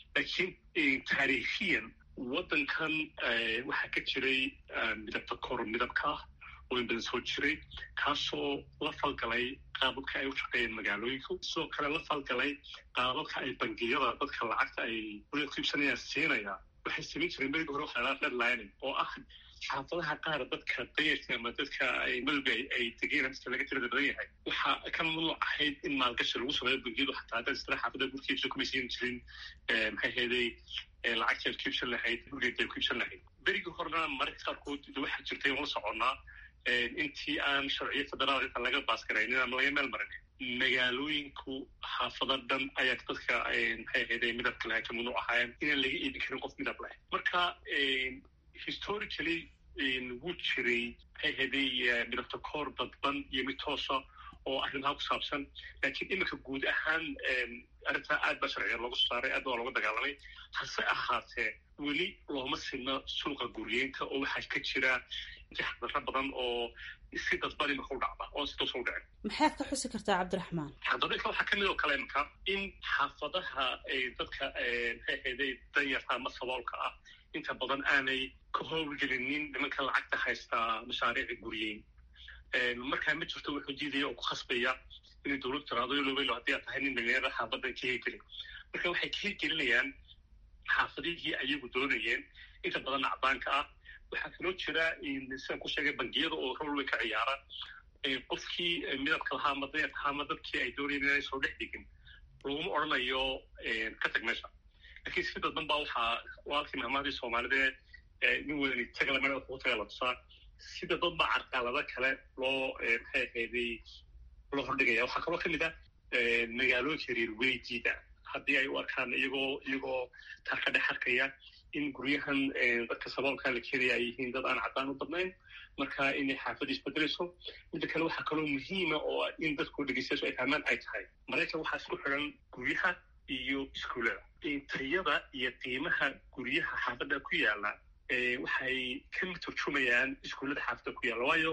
laakiin taariikhiyan waddankan waxaa ka jiray midabta kor midabka ah oo in badan soo jiray kaasoo la falgalay qaababka ay u shaqeeyeen magaalooyinku sidoo kale la falgalay qaababka ay bangiyada dadka lacagta ay wada ku iibsanayaan siinaya waxay samayn jireen berigi hore waxaa deadlining oo ah xaafadaha qaar dadka dayarka ama dadka madowga ay degeen dadka laga tirada badan yahay waxaa ka mamnuuc ahayd in maalgashi lagu sameeyo bangiyadu xataa haddaad isla xaafada gurkiibsa kuma siin jirin maxay heeday lacagteed kiibsan lahayd gurgeed ay kiibsan lahayd berigii horena mararka qaarkood waxaa jirtay waan la soconnaa intii aan sharciyo federaal intaan laga baasgaraynin ama laga meel marin magaalooyinku xaafado dhan ayaa dadka maxay ahayday midabka lahay ka mamnuuc ahaayeen inaan laga iibin karin qof midab leh marka historically wuu jiray maxay ahayday midabta koor dadban iyo mid toosa oo arrimaha ku saabsan laakiin iminka guud ahaan arrintaa aad baa sharciga loogu saaray aad baa looga dagaalamay hase ahaatee weli looma sinno suuqa guryeynta oo waxaa ka jira jaxdaro badan oo si dadban imika u dhacda oo si toos u dhicin maxaad ka xusi kartaa cabdiraxmaan xadadinka waxaa kamid oo kale imika in xaafadaha dadka maxay ahayday danyarta ama saboolka ah inta badan aanay ka howlgelinin nimanka lacagta haystaa mashaariici guryeyn markaa ma jirto wuxuu diidaya oo ku khasbaya inay dowlad tiraado lobelo haddii aad tahay nin dhalinyarada xaafadan ka hirgelin marka waxay ka hirgelinayaan xaafadihii ayagu doonayeen inta badan acdaanka ah waxaa kaloo jira sidaan ku sheegay bangiyada oo rol way ka ciyaara qofkii midabka lahaa ama dayarka lahaa ama dadkii ay doonayeen inay soo dhex dhigin laguma odrhanayo ka tag meesha lakiin si dadban baa waxaa walkii mahmahdii soomaalida nin wadani tagala meel kugu taga la tusaa sida dad baa carqalado kale loo maxay ahayday loo hordhigaya waxaa kaloo kamid ah magaalooyinka reer weydiida haddii ay u arkaan iyagoo iyagoo taa ka dhex arkaya in guryahan dadka saboolka la keenaya ay yihiin dad aan caddaan u badnayn marka inay xaafadda isbedelayso midda kale waxaa kaloo muhiima oo in dadku dhegeystayaashu ay fahmaan ay tahay maraykan waxaa isku xiran guryaha iyo iskuullada tayada iyo qiimaha guryaha xaafadda ku yaala waxay ka turjumayaan iskuullada xaafadda ku yaalla waayo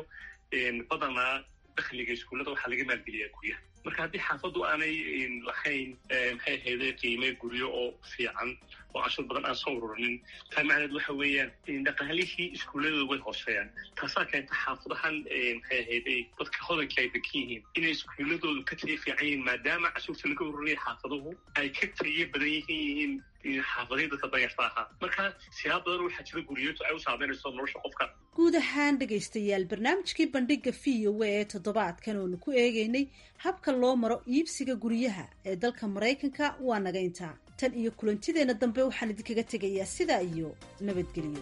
badanaa dakhliga iskuullada waxaa laga maalgeliyaa guryaha marka haddii xaafaddu aanay lahayn maxay ahayday qiime guryo oo fiican oo cashur badan aan soo ururinin taa macneed waxa weeyaan dhaqaalihii iskuulladooda way hooseeyaan taasaa keenta xaafadahan maxay ahayday dadka hodanka ay degan yihiin inay iskuulladoodu ka tayo fiican yihiin maadaama cashuurta laga ururinaya xaafaduhu ay ka tayo badan yihiin xaafadihii dadka danyarta ahaa marka siyaab badan waxaa jira guriyootu ay u saameynayso nolosha qofka guud ahaan dhegaystayaal barnaamijkii bandhiga v o a ee toddobaadkan oonu ku eegaynay habka loo maro iibsiga guryaha ee dalka maraykanka waa naga intaa tan iyo kulantideenna dambe waxaan idinkaga tegayaa sidaa iyo nabadgelyo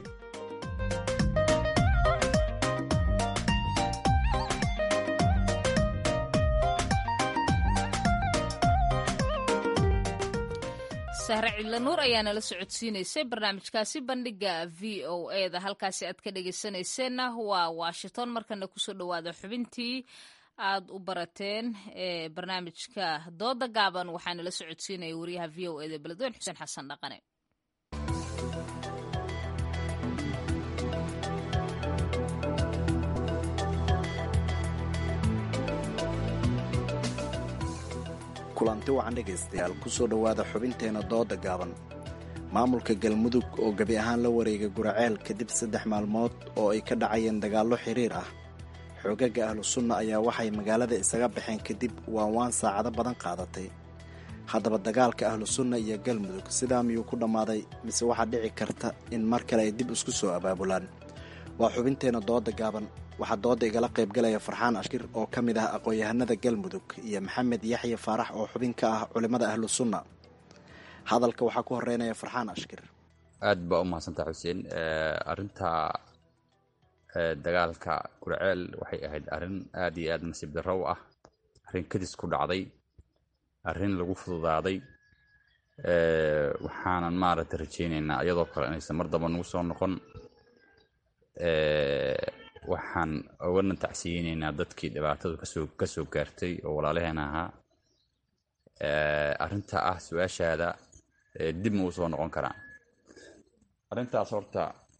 sahre cidlanuur ayaa nala socodsiinaysay barnaamijkaasi bandhiga v o e da halkaasi aad ka dhegeysanayseena waa washington markana kusoo dhawaada xubintii aad u barateen ee barnaamijka dooda gaaban waxaa nala socodsiinaya wariyaha v o e da beledweyne xuseen xasan dhaqane kulanti wacan dhegaystayaal kusoo dhowaada xubinteena dooda gaaban maamulka galmudug oo gebi ahaan la wareegay guraceel kadib saddex maalmood oo ay ka dhacayeen dagaallo xiriir ah xoogaga ahlu sunna ayaa waxay magaalada isaga baxeen kadib waanwaan saacado badan qaadatay haddaba dagaalka ahlu sunna iyo galmudug sidaa miyuu ku dhammaaday mise waxaa dhici karta in mar kale ay dib isku soo abaabulaan waa xubinteena dooda gaaban waxaa dooda igala qaybgalaya farxaan ashkir oo ka mid ah aqoon-yahanada galmudug iyo maxamed yaxya faarax oo xubin ka ah culimmada ahlu sunna hadalka waxaa ku horeynaya farxaan ashkir aad baa u mahadsantaa xuseen arinta dagaalka gurceel waxay ahayd arrin aad iyo aad nasiib darro u ah arrin kadis ku dhacday arrin lagu fududaaday waxaanan maaragta rajaynaynaa iyadoo kale inaysan mar damba nagu soo noqon waxaan ogana tacsiyeyneynaa dadkii dhibaatadu kasoo kasoo gaartay oo walaalaheena ahaa arrinta ah su-aashaada dib ma u soo noqon karaa arrintaas horta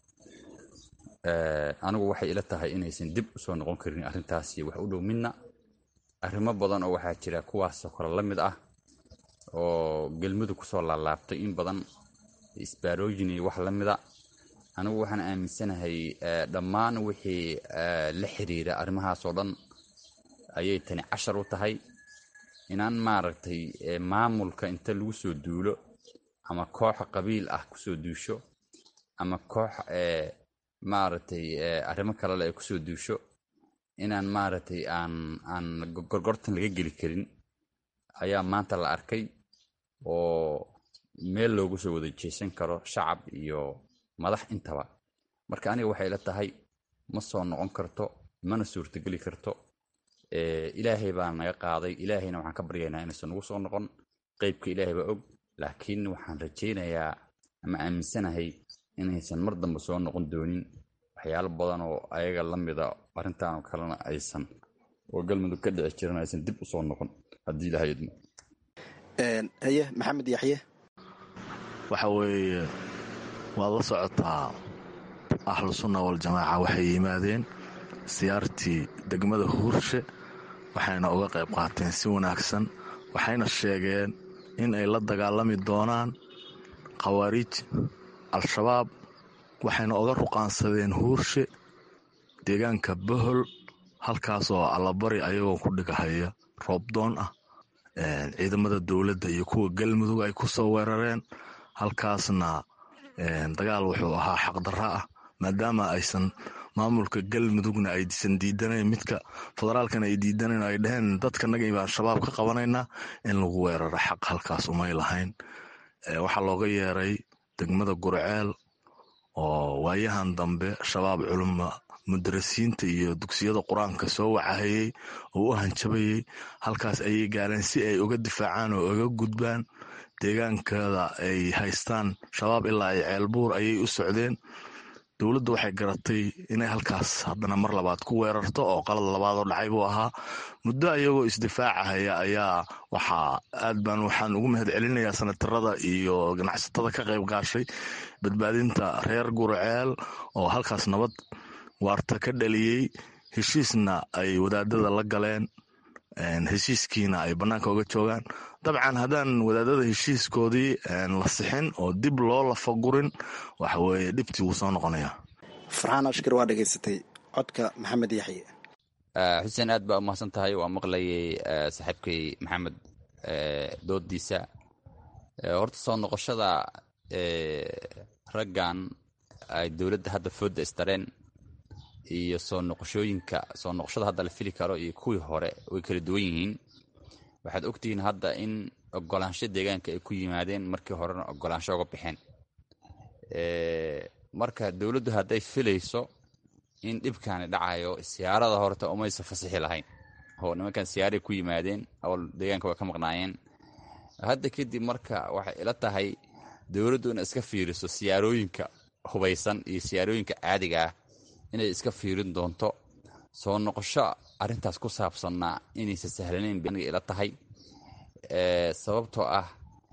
anigu waxay ila tahay inaysan dib usoo noqon karin arrintaasi wax u dhow midna arrimo badan oo waxaa jira kuwaasoo kale la mid ah oo gelmudug kusoo laalaabtay in badan isbaarooyin iyo wax la mida anigu waxaan aaminsanahay dhammaan wixii la xiriira arrimahaas oo dhan ayay tani cashar u tahay inaan maaragtay maamulka inta lagu soo duulo ama koox qabiil ah kusoo duusho ama koox maaragtay arrimo kalele ay kusoo duusho inaan maaragtay aan aan gorgortan laga geli karin ayaa maanta la arkay oo meel loogu soo wada jeesan karo shacab iyo madax intaba marka aniga waxay la tahay ma soo noqon karto mana suurtogeli karto ilaahay baa naga qaaday ilaahayna waxaan ka baryaynaa inaysan nagu soo noqon qeybka ilaahay baa og laakiin waxaan rajaynayaa ama aaminsanahay inaysan mar dambe soo noqon doonin waxyaalo badan oo ayaga la mida arrintan oo kalena aysan oo galmudug ka dhici jiran aysan dib u soo noqon haddii ilahay idmo haye maxamed yaxye waxa weeye waad la socotaa ahlu sunna waljamaaca waxay yimaadeen siyaartii degmada huurshe waxayna uga qayb qaateen si wanaagsan waxayna sheegeen in ay la dagaalami doonaan khawaariij al-shabaab waxayna uga ruqaansadeen huurshe deegaanka bohol halkaasoo allabari ayagoo ku dhigahaya roobdoon ah ciidamada dowladda iyo kuwa galmudug ay ku soo weerareen halkaasna dagaal wuxuu ahaa xaqdarra ah maadaama aysan maamulka galmudugna aysan diidanayn midka federaalkana ay diidanayn ay dhaheen dadkanaga baan shabaab ka qabanaynaa in lagu weeraro xaq halkaas umay lahayn waxaa looga yeeray degmada gurceel oo waayahan dambe shabaab culuma mudarasiinta iyo dugsiyada qur-aanka soo wacahayey oo u hanjabayey halkaas ayay gaareen si ay uga difaacaan oo uga gudbaan deegaankada ay haystaan shabaab ilaa ay ceelbuur ayay u socdeen dowladda waxay garatay inay halkaas haddana mar labaad ku weerarto oo qalad labaad oo dhacay buu ahaa muddo ayagoo isdifaacahaya ayaa waxaa aad baan waxaan ugu mahad celinayaa sanatarada iyo ganacsatada ka qayb gaashay badbaadinta reer gurceel oo halkaas nabad waarta ka dhaliyey heshiisna ay wadaadada la galeen heshiiskiina ay bannaanka uga joogaan dabcan haddaan wadaadada heshiiskoodii la sixin oo dib loo lafagurin waxa weeye dhibtii wuu soo noqonayaa farxaan ashkar waa dhegaysatay codka maxamed yaxye xuseen aad baa umahadsan tahay waa maqlayay saaxiibkay maxamed doodiisa horta soo noqoshada raggan ay dowladda hadda foodda istareen iyo soo noqoshooyinka soo noqoshada hadda la fili karo iyo kuwii hore way kala duwan yihiin waxaad ogtihiin hadda in ogolaansho deegaanka ay ku yimaadeen markii horena ogolaansho uga baxeen marka dowladdu hadday filayso in dhibkaani dhacayo siyaarada horta umaysa fasixi lahayn oo nimankan siyaaray ku yimaadeen awal deegaanka way ka maqnaayeen hadda kadib marka waxay ila tahay dowladdu inay iska fiiriso siyaarooyinka hubaysan iyo siyaarooyinka caadiga ah inay iska fiirin doonto soo noqosho arrintaas ku saabsanna inaysa sahlanayn baniga ila tahay sababtoo ah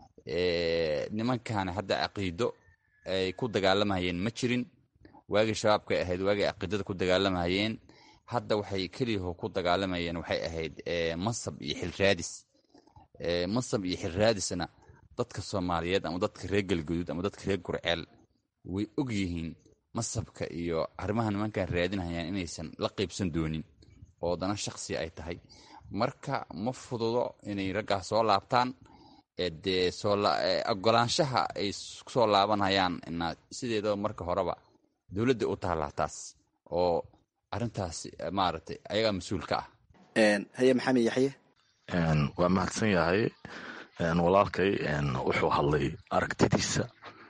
nimankan hadda caqiido ay ku dagaalamayeen ma jirin waagii shabaabkay ahayd waagii caqiidada ku dagaalamayeen hadda waxay keliyaho ku dagaalamayeen waxay ahayd mansab iyo xilraadis mansab iyo xilraadisna dadka soomaaliyeed ama dadka reer galguduud ama dadka reer gurceel way og yihiin masabka iyo arrimaha nimankan raadinayaan inaysan la qaybsan doonin oo dana shaksi ay tahay marka ma fududo inay raggaas soo laabtaan dee ogolaanshaha ay soo laabanayaan sideedaba marka horeba dowladda u taallaa taas oo arintaas maaragtay ayagaa mas-uul ka ah haye maxamed yaxye waa mahadsan yahay walaalkay wuxuu hadlay aragtidiisa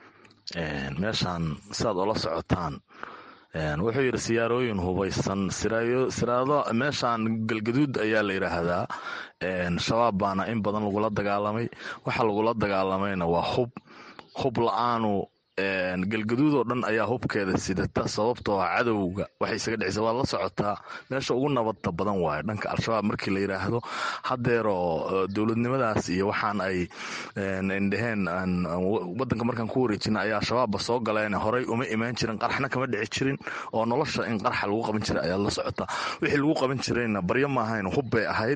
meeshaan sidaad ola socotaan wuxuu yidhi siyaarooyin hubaysan siraado meeshaan galgaduud ayaa la yidhaahdaa shabaab baana in badan lagula dagaalamay waxa lagula dagaalamayna waa hub hub la-aanu galgaduud oo dhan ayaa hubkeeda sidata sababtoo ah cadowga waxay isaga dhicisa waad la socotaa meesha ugu nabadda badan waayo dhanka al-shabaab markii la yidhaahdo haddeeroo dowladnimadaas iyo waxaan ay dhaheen wadanka markaan ku wareejina ayaa shabaabba soo galeen horey uma imaan jirin qarxna kama dhici jirin oo nolosha in qarxa lagu qaban jiray ayaad la socotaa wixii lagu qaban jirayna baryo maahayn hub bay ahayd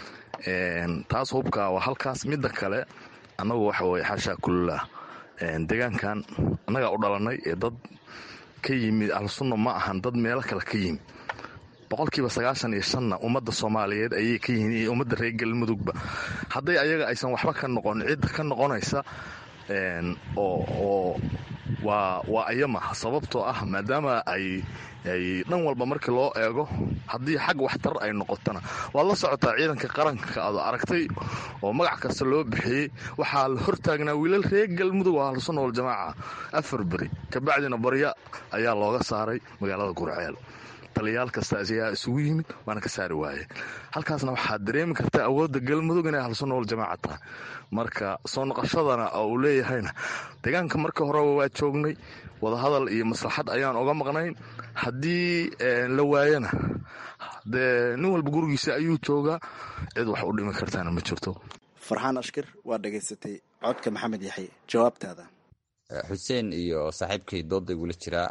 taas hubka waa halkaas midda kale annagu waxa weye xaashaa kullah deegaankan annagaa u dhalanay ee dad ka yimid ahlusunna ma ahan dad meelo kale ka yimid boqolkiiba sagaashan iyo shanna ummadda soomaaliyeed ayay ka yihiin iyo ummadda reer galmudugba hadday ayaga aysan waxba ka noqon cidda ka noqonaysa oo waa waa ayama sababtoo ah maadaama ay ay dhan walba markii loo eego haddii xag waxtar ay noqotona waad la socotaa ciidanka qaranka aad aragtay oo magac kasta loo bixiyey waxaa la hortaagnaa wiilal reer galmudug oo ahlusunna waljamaaca afar beri kabacdina barya ayaa looga saaray magaalada gurceel taliyaal kasta ayaa isugu yimid waana ka saari waayeen halkaasna waxaad dareemi kartaa awoodda galmudug inay ahlusunna waljamaaca tahay marka soo noqoshadana oo uu leeyahayna deegaanka markii horeba waa joognay wadahadal iyo maslaxad ayaan oga maqnayn haddii la waayana dee nin walba gurigiisa ayuu joogaa cid wax u dhimi kartaana ma jirto farxaan ashkir waa dhegaysatay codka maxamed yaxye jawaabtaada xuseen iyo saaxiibkay dooda igula jiraa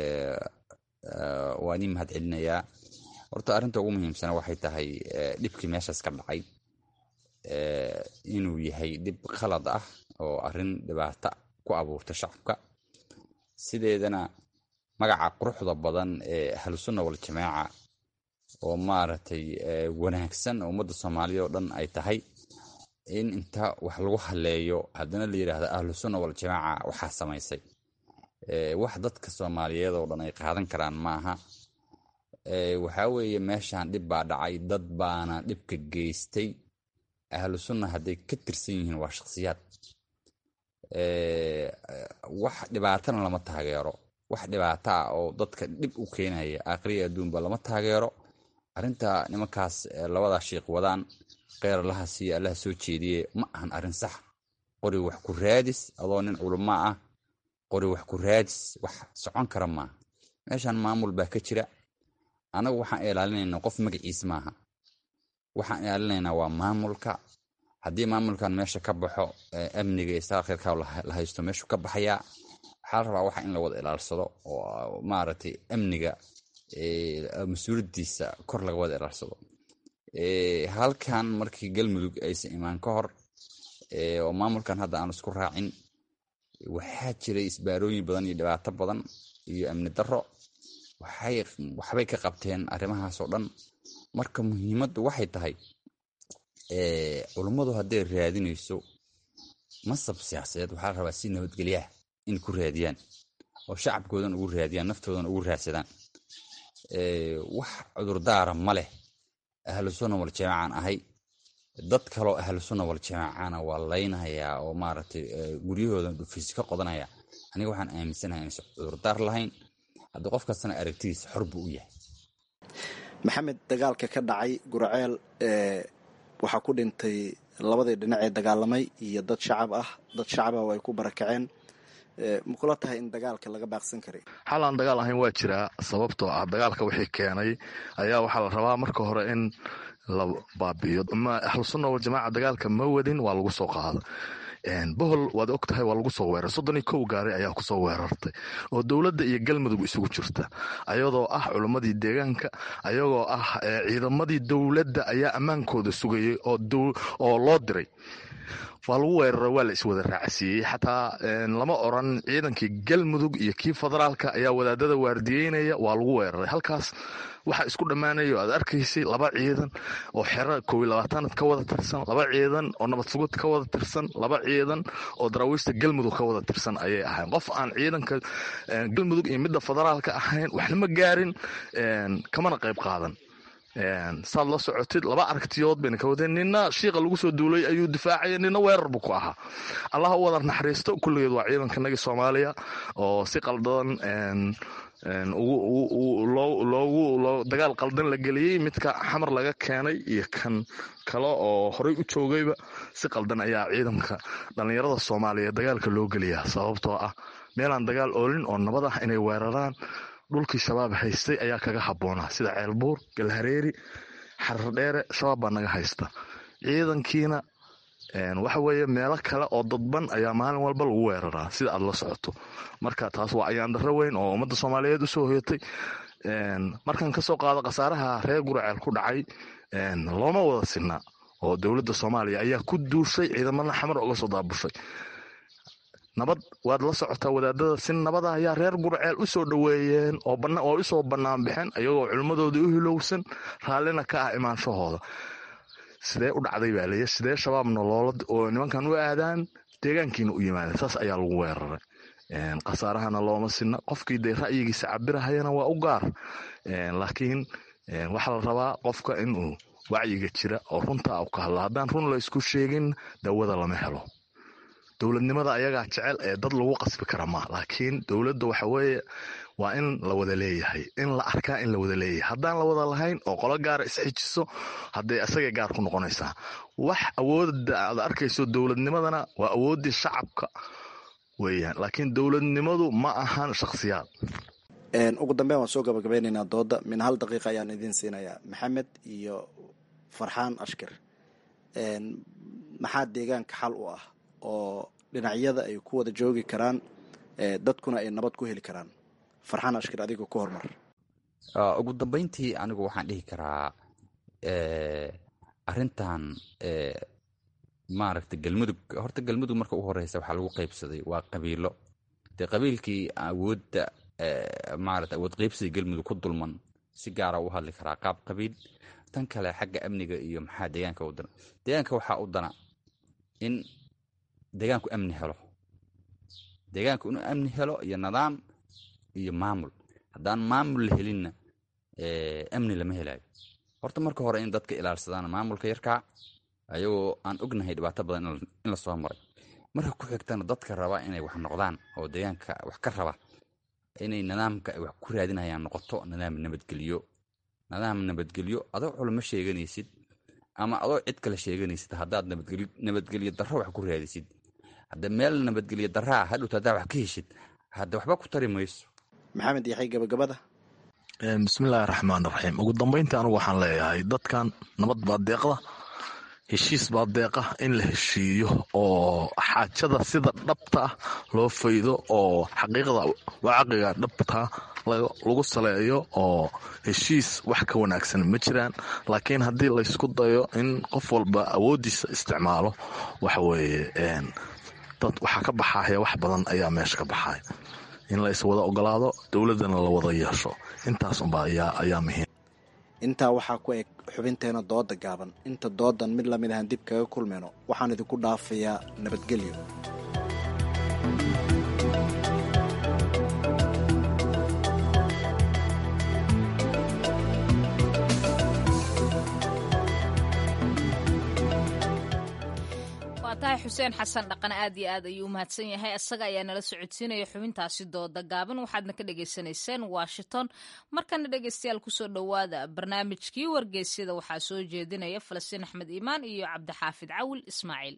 waa nin mahad celinayaa horta arrinta ugu muhiimsana waxay tahay dhibkii meeshaas ka dhacay inuu yahay dhib khalad ah oo arrin dhibaata ku abuurta shacabka sideedana magaca quruxda badan ee ahlusunna waljamaaca oo maaragtay wanaagsan oo ummadda soomaaliya oo dhan ay tahay in inta wax lagu haleeyo haddana la yidhaahdo ahlusunna waljamaaca waxaa samaysay wax dadka soomaaliyeed oo dhan ay qaadan karaan maaha waxaa weeye meeshan dhib baa dhacay dad baana dhibka geystay ahlu sunna hadday ka tirsan yihiin waa shakhsiyaad wax dhibaatana lama taageero wax dhibaata ah oo dadka dhib u keenaya aakhriya adduunba lama taageero arrinta nimankaas labadaa shiiq wadaan kheyr allaha siiya allaha soo jeediye ma ahan arrin sax qori wax ku raadis adoo nin culama ah qori wax ku raadis wax socon kara maaha meeshan maamul baa ka jira anagu waxaan ilaalinaynaa qof magaciis maaha waxaan ilaalinaynaa waa maamulka haddii maamulkan meesha ka baxo amniga iyo saakirka la haysto meeshu ka baxayaa waxaa la rabaa waxa in la wada ilaalsado oo maaragtay amniga mas-uuliyadiisa kor laga wada ilaalsado halkan markii galmudug aysan imaan ka hor oo maamulkan hadda aan isku raacin waxaa jiray isbaarooyin badan iyo dhibaato badan iyo amni daro waxbay ka qabteen arrimahaas oo dhan marka muhiimaddu waxay tahay culummadu hadday raadinayso masab siyaasadeed waxaa la rabaa si nabadgelyaah in ku raadiyaan oo shacabkoodan ugu raadiyaan naftoodan ugu raadsadaan wax cudurdaara ma leh ahlu sunna waljamaacaan ahay dad kaloo ahlu sunna waljamaacana waa laynayaa oo maaragtay guryahoodan dhufiis ka qodanaya aniga waxaan aaminsanahay inaysan cudurdaar lahayn haddii qof kastana aragtidiisa xor buu u yahay maxamed dagaalka ka dhacay gurceel waxaa ku dhintay labadii dhinac ee dagaalamay iyo dad shacab ah dad shacab ah oo ay ku barakaceen ma kula tahay in dagaalka laga baaqsan karay xal aan dagaal ahayn waa jiraa sababtoo ah dagaalka wixii keenay ayaa waxaa la rabaa marka hore in la baabi'iyo ahlusunna waljamaaca dagaalka ma wadin waa lagu soo qaada bohol waad og tahay waa lagu soo weeraray soddon iyo kow gaari ayaa kusoo weerartay oo dowladda iyo galmudug isugu jirta ayadoo ah culimmadii deegaanka ayagoo ah ciidamadii dowladda ayaa ammaankooda sugayay oo loo diray waa lagu weeraray waa la iswada raacsiiyey xataa lama oran ciidankii galmudug iyo kii federaalka ayaa wadaadada waardiyeynaya waa lagu weeraray halkaas waxaa isku dhammaanaya o aad arkaysay laba ciidan oo xero kow iyo labaatanaad ka wada tirsan laba ciidan oo nabad sugud ka wada tirsan laba ciidan oo daraawiishta galmudug ka wada tirsan ayay ahayn qof aan ciidanka galmudug iyo midda federaalka ahayn waxna ma gaarin kamana qayb qaadan saad la socotid laba aragtiyood bayna ka wadeen nina shiiqa lagu soo duulay ayuu difaacaya nina weerar buu ku ahaa allah u wada naxariisto kulligeed waa ciidankanagii soomaaliya oo si qaldan loogu dagaal qaldan la geliyey midka xamar laga keenay iyo kan kale oo horey u joogayba si qaldan ayaa ciidanka dhallinyarada soomaaliya dagaalka loo geliyaa sababtoo ah meelaan dagaal oolin oo nabad ah inay weeraraan dhulkii shabaab haystay ayaa kaga habboonaa sida ceelbuur galhareeri xarar dheere shabaab baa naga haysta ciidankiina waxa weeye meelo kale oo dadban ayaa maalin walba lagu weeraraa sida aad la socoto marka taas waa ayaan darro weyn oo ummadda soomaaliyeed usoo hoyatay markan kasoo qaado khasaaraha reer guraceel ku dhacay looma wada sinaa oo dowladda soomaaliya ayaa ku duushay ciidamada xamar uga soo daabushay nabad waad la socotaa wadaadada si nabada ayaa reer gurceel u soo dhoweeyeen oo usoo bannaan baxeen ayagoo culimmadoodii u hilowsan raallina ka ah imaanshahooda sidee u dhacday baa leeya sidee shabaabna loola oo nimankan u aadaan deegaankiina u yimaadeen saas ayaa lagu weeraray khasaarahana looma sinna qofkii dee ra'yigiisa cabirahayana waa u gaar laakiin waxaa la rabaa qofka inuu wacyiga jira oo runtaa u ka hadla haddaan run la isku sheegin dawada lama helo dowladnimada ayagaa jecel ee dad lagu qasbi kara ma laakiin dowladda waxa weeye waa in la wada leeyahay in la arkaa in la wada leeyahay haddaan la wada lahayn oo qolo gaara isxijiso hadday isagay gaar ku noqonaysaa wax awoodda aad arkayso dowladnimadana waa awooddii shacabka weeyaan laakiin dowladnimadu ma ahan shakhsiyaad ugu dambeyn waan soo gabagabeynaynaa dooda min hal daqiiqa ayaan idiin siinayaa maxamed iyo farxaan ashkir maxaa deegaanka xal u ah oo dhinacyada ay ku wada joogi karaan dadkuna ay nabad ku heli karaan farxaan ashkir adiga ku hormar ugu dambeyntii anigu waxaan dhihi karaa arintan maaragta galmudug horta galmudug marka u horeysa waxaa lagu qaybsaday waa qabiilo dee qabiilkii awoodda maarata awood qaybsiga galmudug ku dulman si gaara u hadli karaa qaab qabiil tan kale xagga amniga iyo maxaa deegaanka u dana deegaanka waxaa u dana in deegaanku amni helo deegaanku inuu amni helo iyo nidaam iyo maamul haddaan maamul la helinna amni lama helayo horta marka hore in dadka ilaalsadaan maamulka yarkaa ayagoo aan ognahay dhibaato badan in lasoo maray marka ku xigtana dadka raba inay wax noqdaan oo deegaanka wax ka raba inay nidaamka ay wax ku raadinayaan noqoto nidaam nabadgelyo nidaam nabadgelyo adoo culamo sheeganaysid ama adoo cid kale sheeganaysid haddaad nabadgelyo darro wax ku raadisid hadda meel nabadgelyo darraa hadhowta haddaa wax ka heshid hadda waxba ku tari mayso maxamed yaxay gabagabada bismillaahi raxmaan raxiim ugu dambeyntii anugu waxaan leeyahay dadkan nabad baa deeqda heshiis baa deeqa in la heshiiyo oo xaajada sida dhabta ah loo faydo oo xaqiiqda wacaqiga dhabta lagu saleeyo oo heshiis wax ka wanaagsan ma jiraan laakiin haddii laysku dayo in qof walba awooddiisa isticmaalo waxa weeye dad waxaa ka baxaya wax badan ayaa meesha ka baxaya in la iswada ogolaado dowladdana la wada yeesho intaas unba ayaa muhiim intaa waxaa ku eg xubinteena dooda gaaban inta doodan mid lamid ahaan dib kaga kulmayno waxaan idinku dhaafayaa nabadgelyo waa tahay xuseen xasan dhaqan aad iyo aad ayuu umahadsan yahay isaga ayaa nala socodsiinaya xubintaasi dooda gaaban waxaadna ka dhagaysanayseen washington markana dhegaystayaal kusoo dhowaada barnaamijkii wargeysyada waxaa soo jeedinaya falastiin axmed iimaan iyo cabdixaafid cawil ismaaciil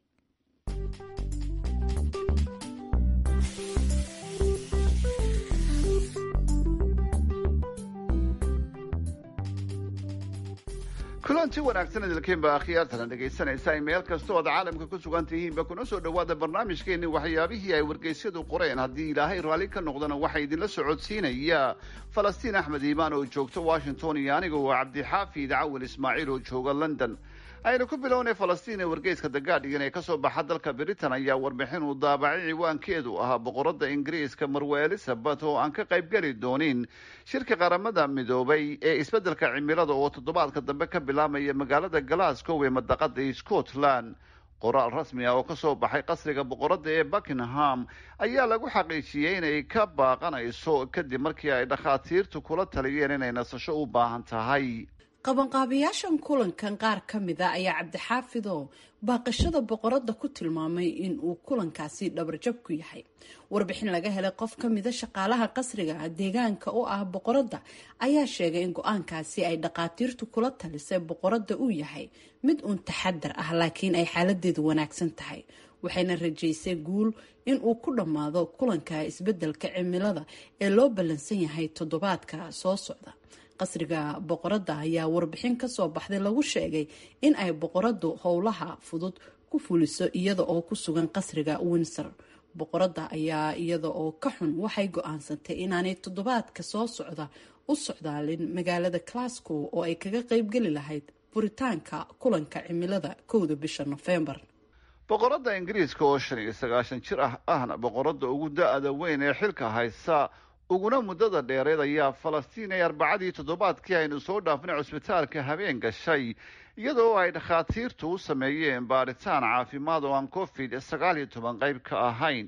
kulanti wanaagsan idilkiinba akhyaartana dhegaysanaysaa meel kasta ood caalamka ku sugan tihiinba kuna soo dhowaada barnaamijkeenni waxyaabihii ay wargeysyadu qoreen haddii ilaahay raalli ka noqdana waxaa idinla socodsiinaya falastiin axmed iimaan oo joogta washington iyo aniga oo cabdixaafid cawil ismaaciil oo jooga london aynu ku bilownay falastiin ee wargeyska the guardian ee kasoo baxa dalka britain ayaa warbixin uu daabacay ciwaankeedu ahaa boqoradda ingiriiska marwe elizabeth oo aan ka qaybgeli doonin shirka qaramada midoobay ee isbeddelka cimilada oo toddobaadka dambe ka bilaamaya magaalada glasgow ee madaqada scotland qoraal rasmi ah oo kasoo baxay qasriga boqoradda ee buckingham ayaa lagu xaqiijiyey inay ka baaqanayso kadib markii ay dhakhaatiirtu kula taliyeen inay nasasho u baahan tahay qabanqaabayaashan kulankan qaar ka mida ayaa cabdixaafidow baaqashada boqoradda ku tilmaamay in uu kulankaasi dhabarjab ku yahay warbixin laga helay qof ka mida shaqaalaha qasriga deegaanka u ah boqoradda ayaa sheegay in go-aankaasi ay dhaqaatiirtu kula talisay boqoradda uu yahay mid uun taxadar ah laakiin ay xaaladeedu wanaagsan tahay waxayna rajaysay guul in uu ku dhammaado kulanka isbeddelka cimilada ee loo ballansan yahay toddobaadka soo socda qasriga boqoradda ayaa warbixin kasoo baxday lagu sheegay in ay boqoraddu howlaha fudud ku fuliso iyada oo ku sugan qasriga windsor boqoradda ayaa iyada oo ka xun waxay go-aansantay inaanay toddobaadka soo socda u socdaalin magaalada glasgow oo ay kaga qeybgeli lahayd furitaanka kulanka cimilada kowda bisha nofembar boqoradda ingiriiska oo shan iyo sagaashan jir ah ahna boqoradda ugu da-da weyn ee xilka haysa uguna muddada dheereed ayaa falastiin ay arbacadii toddobaadkii aynu soo dhaafnay cusbitaalka habeen gashay iyadoo ay dhakhaatiirtu u sameeyeen baaritaan caafimaad oo aan covid sagaal iyo toban qayb ka ahayn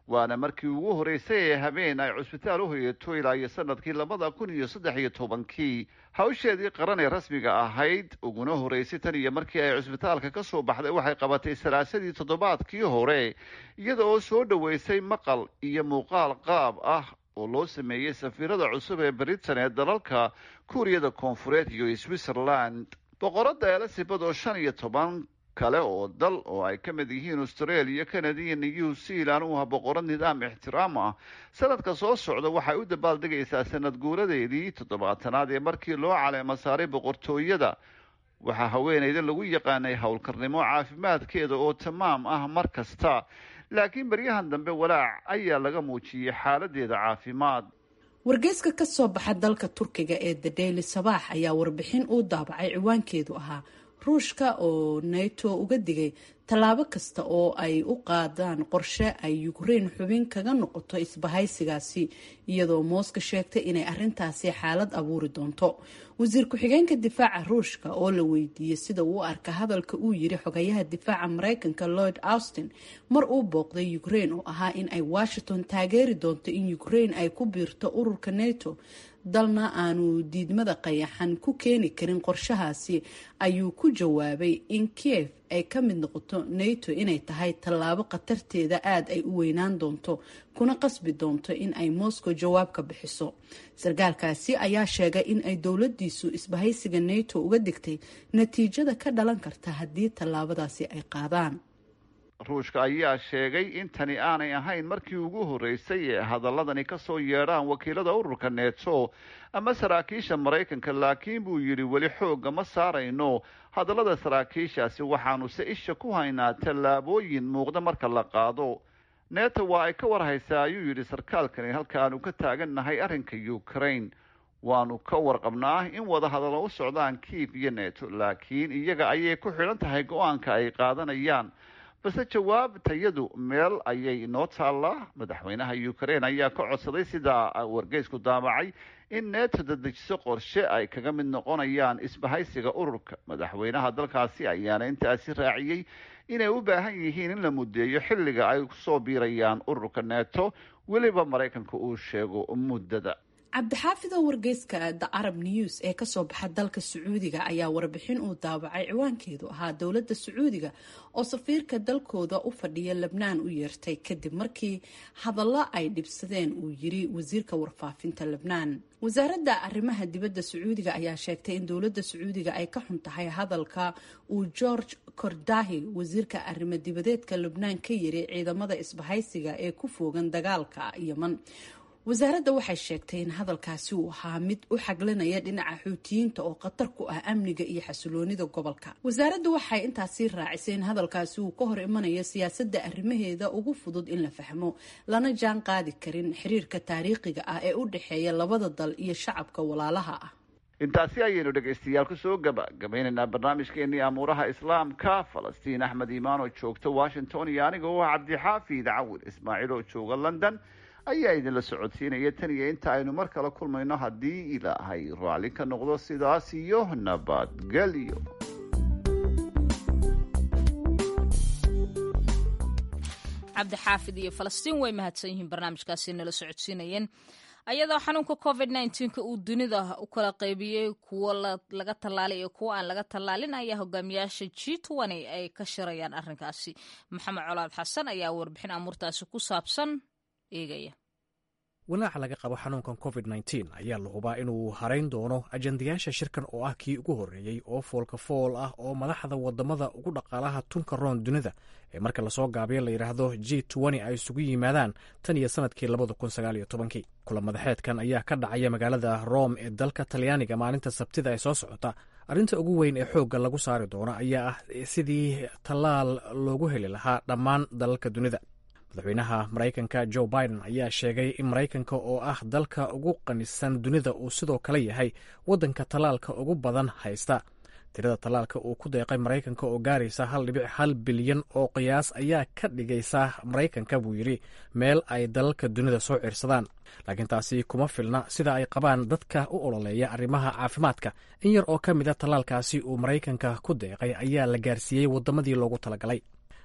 waana markii ugu horreysay ee habeen ay cusbitaal u hoyato ilaa iyo sanadkii labada kun iyo saddex iyo tobankii hawsheedii qaran ee rasmiga ahayd uguna horreysay tan iyo markii ay cusbitaalka ka soo baxday waxay qabatay salaasadii toddobaadkii hore iyada oo soo dhoweysay maqal iyo muuqaal qaab ah oo loo sameeyey safiirada cusub ee britain ee dalalka kuuriyada koonfureed iyo switzerland boqoradda elisabeth oo shan iyo toban kale oo dal oo ay ka mid yihiin australia canada iyo new zealand u ah boqorad nidaam ixtiraam ah sanadka soo socda waxay u dabaaldegaysaa sanad guuradeedii toddobaatanaad ee markii loo caleemo saaray boqortooyada waxaa haweeneyda lagu yaqaanay howlkarnimo caafimaadkeeda oo tamaam ah mar kasta laakiin baryahan dambe walaac ayaa laga muujiyey xaaladeeda caafimaad wargeyska ka soo baxa dalka turkiga ee the daily sabaax ayaa warbixin uu daabacay ciwaankeedu ahaa ruushka oo nato uga digay tallaabo kasta oo ay u qaadaan qorshe ay ukrein xubin kaga noqoto isbahaysigaasi iyadoo mooska sheegtay inay arintaasi xaalad abuuri doonto wasiir ku-xigeenka difaaca ruushka oo la weydiiyey sida uu arka hadalka uu yiri xogayaha difaaca mareykanka lloyd austin mar uu booqday ukrein oo ahaa in ay washington taageeri doonto in ukrein ay ku biirto ururka nato dalna aanu diidmada qayaxan ku keeni karin qorshahaasi ayuu ku jawaabay in kiev ay ka mid noqoto nato inay tahay tallaabo khatarteeda aada ay u weynaan doonto kuna qasbi doonto in ay moscow jawaab ka bixiso sarkaalkaasi ayaa sheegay in ay dowladiisu isbahaysiga nato uga digtay natiijada ka dhalan karta haddii tallaabadaasi ay qaadaan ruushka ayaa sheegay in tani aanay ahayn markii ugu horreysay ee hadaladani ka soo yeedhaan wakiilada ururka neto ama saraakiisha maraykanka laakiin buu yidhi weli xoogga ma saarayno hadallada saraakiishaasi waxaanuse isha ku haynaa tallaabooyin muuqda marka la qaado neto waa ay ka warhaysaa ayuu yidhi sarkaalkani halkaanu ka taagannahay arrinka ukraine waanu ka warqabnaa in wada hadallo u socdaan kiiv iyo neto laakiin iyaga ayay ku xidhan tahay go-aanka ay qaadanayaan balse jawaabtayadu meel ayay inoo taallaa madaxweynaha ukraine ayaa ka codsaday sidaa wargeysku daabacay in neto dadejiso qorshe ay kaga mid noqonayaan isbahaysiga ururka madaxweynaha dalkaasi ayaana intaasi raaciyey inay u baahan yihiin in la muddeeyo xilliga ay kusoo biirayaan ururka neto weliba maraykanka uu sheego muddada cabdixaafid oo wargeyska the arab news ee kasoo baxa dalka sacuudiga ayaa warbixin uu daabacay ciwaankeedu ahaa dowladda sacuudiga oo safiirka dalkooda u fadhiya lebnaan u yeertay kadib markii hadallo ay dhibsadeen uu yiri wasiirka warfaafinta lebnaan wasaaradda arrimaha dibadda sacuudiga ayaa sheegtay in dowladda sacuudiga ay ka xun tahay hadalka uu george kordahi wasiirka arrimo dibadeedka lebnaan ka yiri ciidamada isbahaysiga ee ku foogan dagaalka yeman wasaaradda waxay sheegtay in hadalkaasi uu ahaa mid u xaglinaya dhinaca xuutiyiinta oo khatar ku ah amniga iyo xasiloonida gobolka wasaaraddu waxay intaasi raacisay in hadalkaasi uu ka hor imanayo siyaasadda arrimaheeda ugu fudud in la fahmo lana jaan qaadi karin xiriirka taariikhiga ah ee u dhexeeya labada dal iyo shacabka walaalaha ah intaasi ayaynu dhegaystayaal kusoo gabagabaynaynaa barnaamijkeenii amuuraha islaamka falastiin axmed iimaan oo joogta washington iyo aniga oo ah cabdixaafid cawil ismaaciil oo jooga london ayaa idinla socodsiinaya tan iyo inta aynu mar kale kulmayno haddii ilaahay raalli ka noqdo sidaas iyo nabadgelyo cabdixaafid iyo falastiin way mahadsan yihiin barnaamijkaasi nala socodsiinayeen ayadoo xanuunka covid nneteen-ka uu dunida u kala qaybiyey kuwo laga tallaalay iyo kuwo aan laga tallaalin ayaa hogaamiyaasha g twenty ay ka shirayaan arrinkaasi maxamed colaad xasan ayaa warbixin amuurtaasi ku saabsan eegaya walaaca laga qabo xanuunkan covid nneteen ayaa la hubaa inuu harayn doono ajandayaasha shirkan oo ah kii ugu horreeyey oo foolka fool ah oo madaxda wadamada ugu dhaqaalaha tunka roon dunida ee marka lasoo gaabiyo la yidhaahdo g twenty ay isugu yimaadaan tan iyo sanadkii labada kun sagaal iyo tobankii kula madaxeedkan ayaa ka dhacaya magaalada rome ee dalka talyaaniga maalinta sabtida ee soo socota arrinta ugu weyn ee xoogga lagu saari doono ayaa ah sidii tallaal loogu heli lahaa dhammaan dalalka dunida madaxweynaha maraykanka joe biden ayaa sheegay in maraykanka oo ah dalka ugu qanisan dunida uu sidoo kale yahay waddanka tallaalka ugu badan haysta tirada tallaalka uu ku deeqay maraykanka oo gaaraysa hal dhibic hal bilyan oo qiyaas ayaa ka dhigaysa maraykanka buu yidhi meel ay dalalka dunida soo ciirsadaan laakiin taasi kuma filna sida ay qabaan dadka u ololeeya arrimaha caafimaadka in yar oo ka mid a tallaalkaasi uu maraykanka ku deeqay ayaa la gaarsiiyey waddamadii loogu talagalay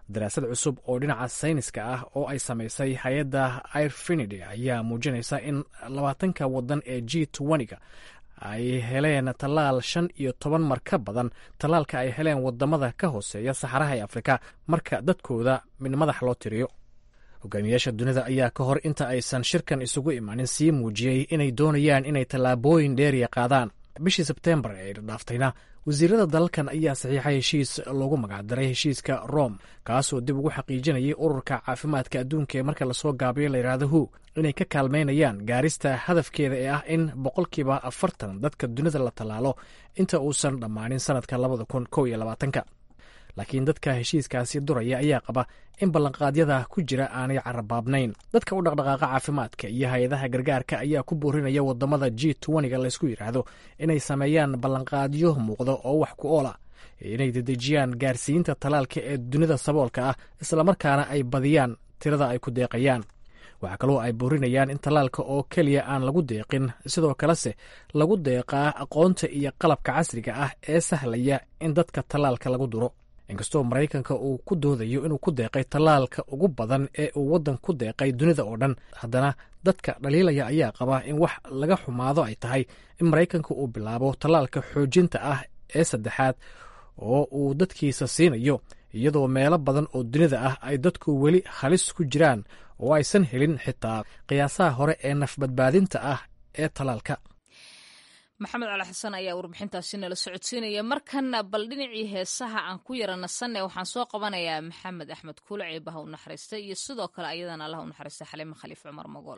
daraasad cusub oo dhinaca sayniska ah oo ay samaysay hay-adda airfinity ayaa muujinaysa in labaatanka wadan ee g ga ay heleen tallaal shan iyo toban mar ka badan tallaalka ay heleen wadamada ka hooseeya saxaraha ee afrika marka dadkooda mid madax loo tiriyo hogaamiyaasha dunida ayaa ka hor inta aysan shirkan isugu imaanin sii muujiyey inay doonayaan inay tallaabooyin dheeriya qaadaan bishii sebteembar ee dhaaftayna wasiirada dalalkan ayaa saxiixay heshiis loogu magacdaray heshiiska rome kaasoo dib ugu xaqiijinayay ururka caafimaadka adduunka ee marka lasoo gaabiyo layidhaahdo hu inay ka kaalmaynayaan gaarista hadafkeeda ee ah in boqolkiiba afartan dadka dunida la tallaalo inta uusan dhammaanin sanadka labada kun kow iyo labaatanka laakiin dadka heshiiskaasi duraya ayaa qaba in ballanqaadyada ku jira aanay carabaabnayn dadka u dhaqdhaqaaqa caafimaadka iyo hay-adaha gargaarka ayaa ku boorinaya wadamada g ga laysku yidhaahdo inay sameeyaan ballanqaadyo muuqda oo wax ku oola inay dedejiyaan gaarsiinta tallaalka ee dunida saboolka ah islamarkaana ay badiyaan tirada ay ku deeqayaan waxaa kaloo ay boorinayaan in tallaalka oo keliya aan lagu deeqin sidoo kalese lagu deeqaa aqoonta iyo qalabka casriga ah ee sahlaya in dadka tallaalka lagu duro inkastoo maraykanka uu ku doodayo inuu ku deeqay tallaalka ugu badan ee uu waddan ku deeqay dunida oo dhan haddana dadka dhaliilaya ayaa qaba in wax laga xumaado ay tahay in maraykanka uu bilaabo tallaalka xoojinta ah ee saddexaad oo uu dadkiisa siinayo iyadoo meelo badan oo dunida ah ay dadku weli halis ku jiraan oo aysan helin xitaa qiyaasaha hore ee nafbadbaadinta ah ee tallaalka maxamed cali xasan ayaa warbixintaasi nala socodsiinaya markana bal dhinacii heesaha aan ku yara nasanne waxaan soo qabanayaa maxamed axmed kuulac ee baha u naxariista iyo sidoo kale ayadana allah u naxariista xaliime khaliif cumar magool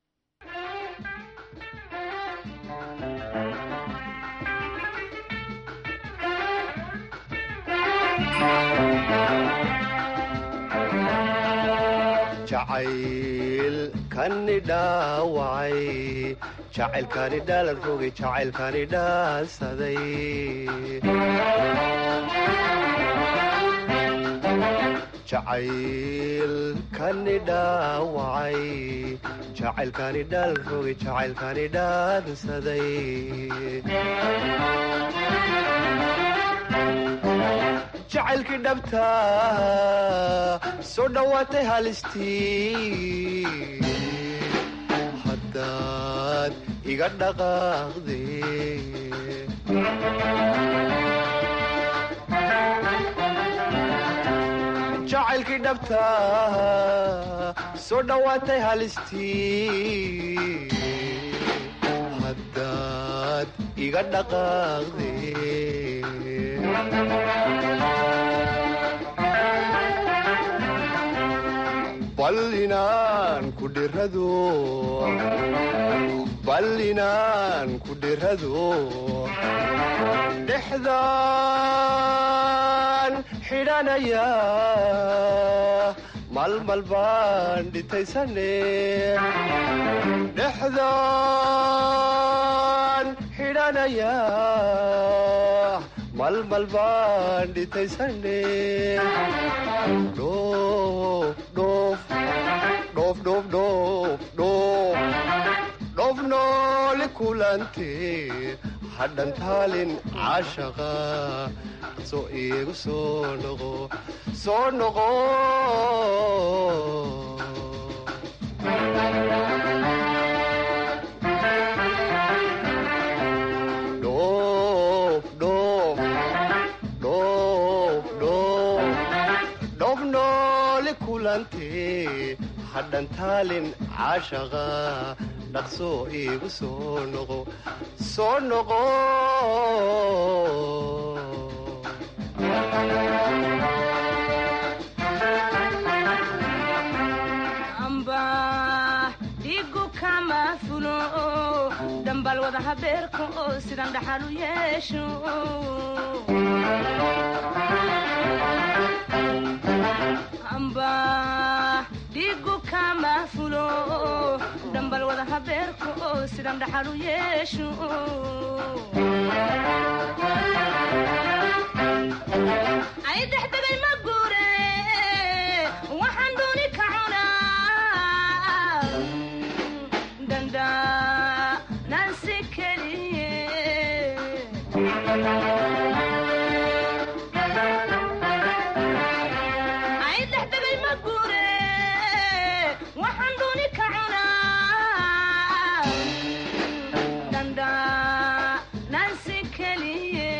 jacaylkani dhaawacay jacaylkani dhaalan rogay jacaylkani dhaansaday jacaylkani dhaawacay jacaylkani dhaalan rogay jacaylkani dhaansaday jacaylkii dhabta soo dhowaatay halistii haddaad iga dhaqaaqde jacaylkii dhabta soo dhowaatay halistii haddaad iga dhaqaaqde bal inaan ku dhirado bal inaan ku dhirado dhexdaan xidhanaya malmal baan dhitaysane dhexdaan xidhanaya malmal baan dhitaysane dhoof nooli kulante hadhan taalin caashaqa soo iigu soo noqo soo noqo dhoof nooli kulante hadhan taalin caashaqa dhaqsoo iigu soo noqo soo noqo amba dhigu kama fulo dhambal wada habeerka oo sidan dhaxal u yeesho amba dhigu kama fulo dhambal wada habeerka oo sidan dhaxal u yeesho ay dhexdegay ma guure waxaan dooni ka cunaa dandaanansi keliye ay gure waxaan duni ka cunaa dandaanansi keliye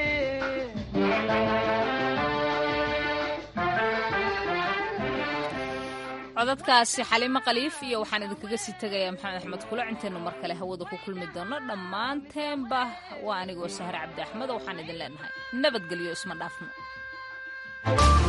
codadkaasi xaliimo khaliif iyo waxaan idinkaga sii tegayaa maxamed axmed kule intaynu mar kale hawada ku kulmi doono dhammaanteenba waa anigoo sahre cabdi axmed waxaan idin leenahay nabadgelyo isma dhaafno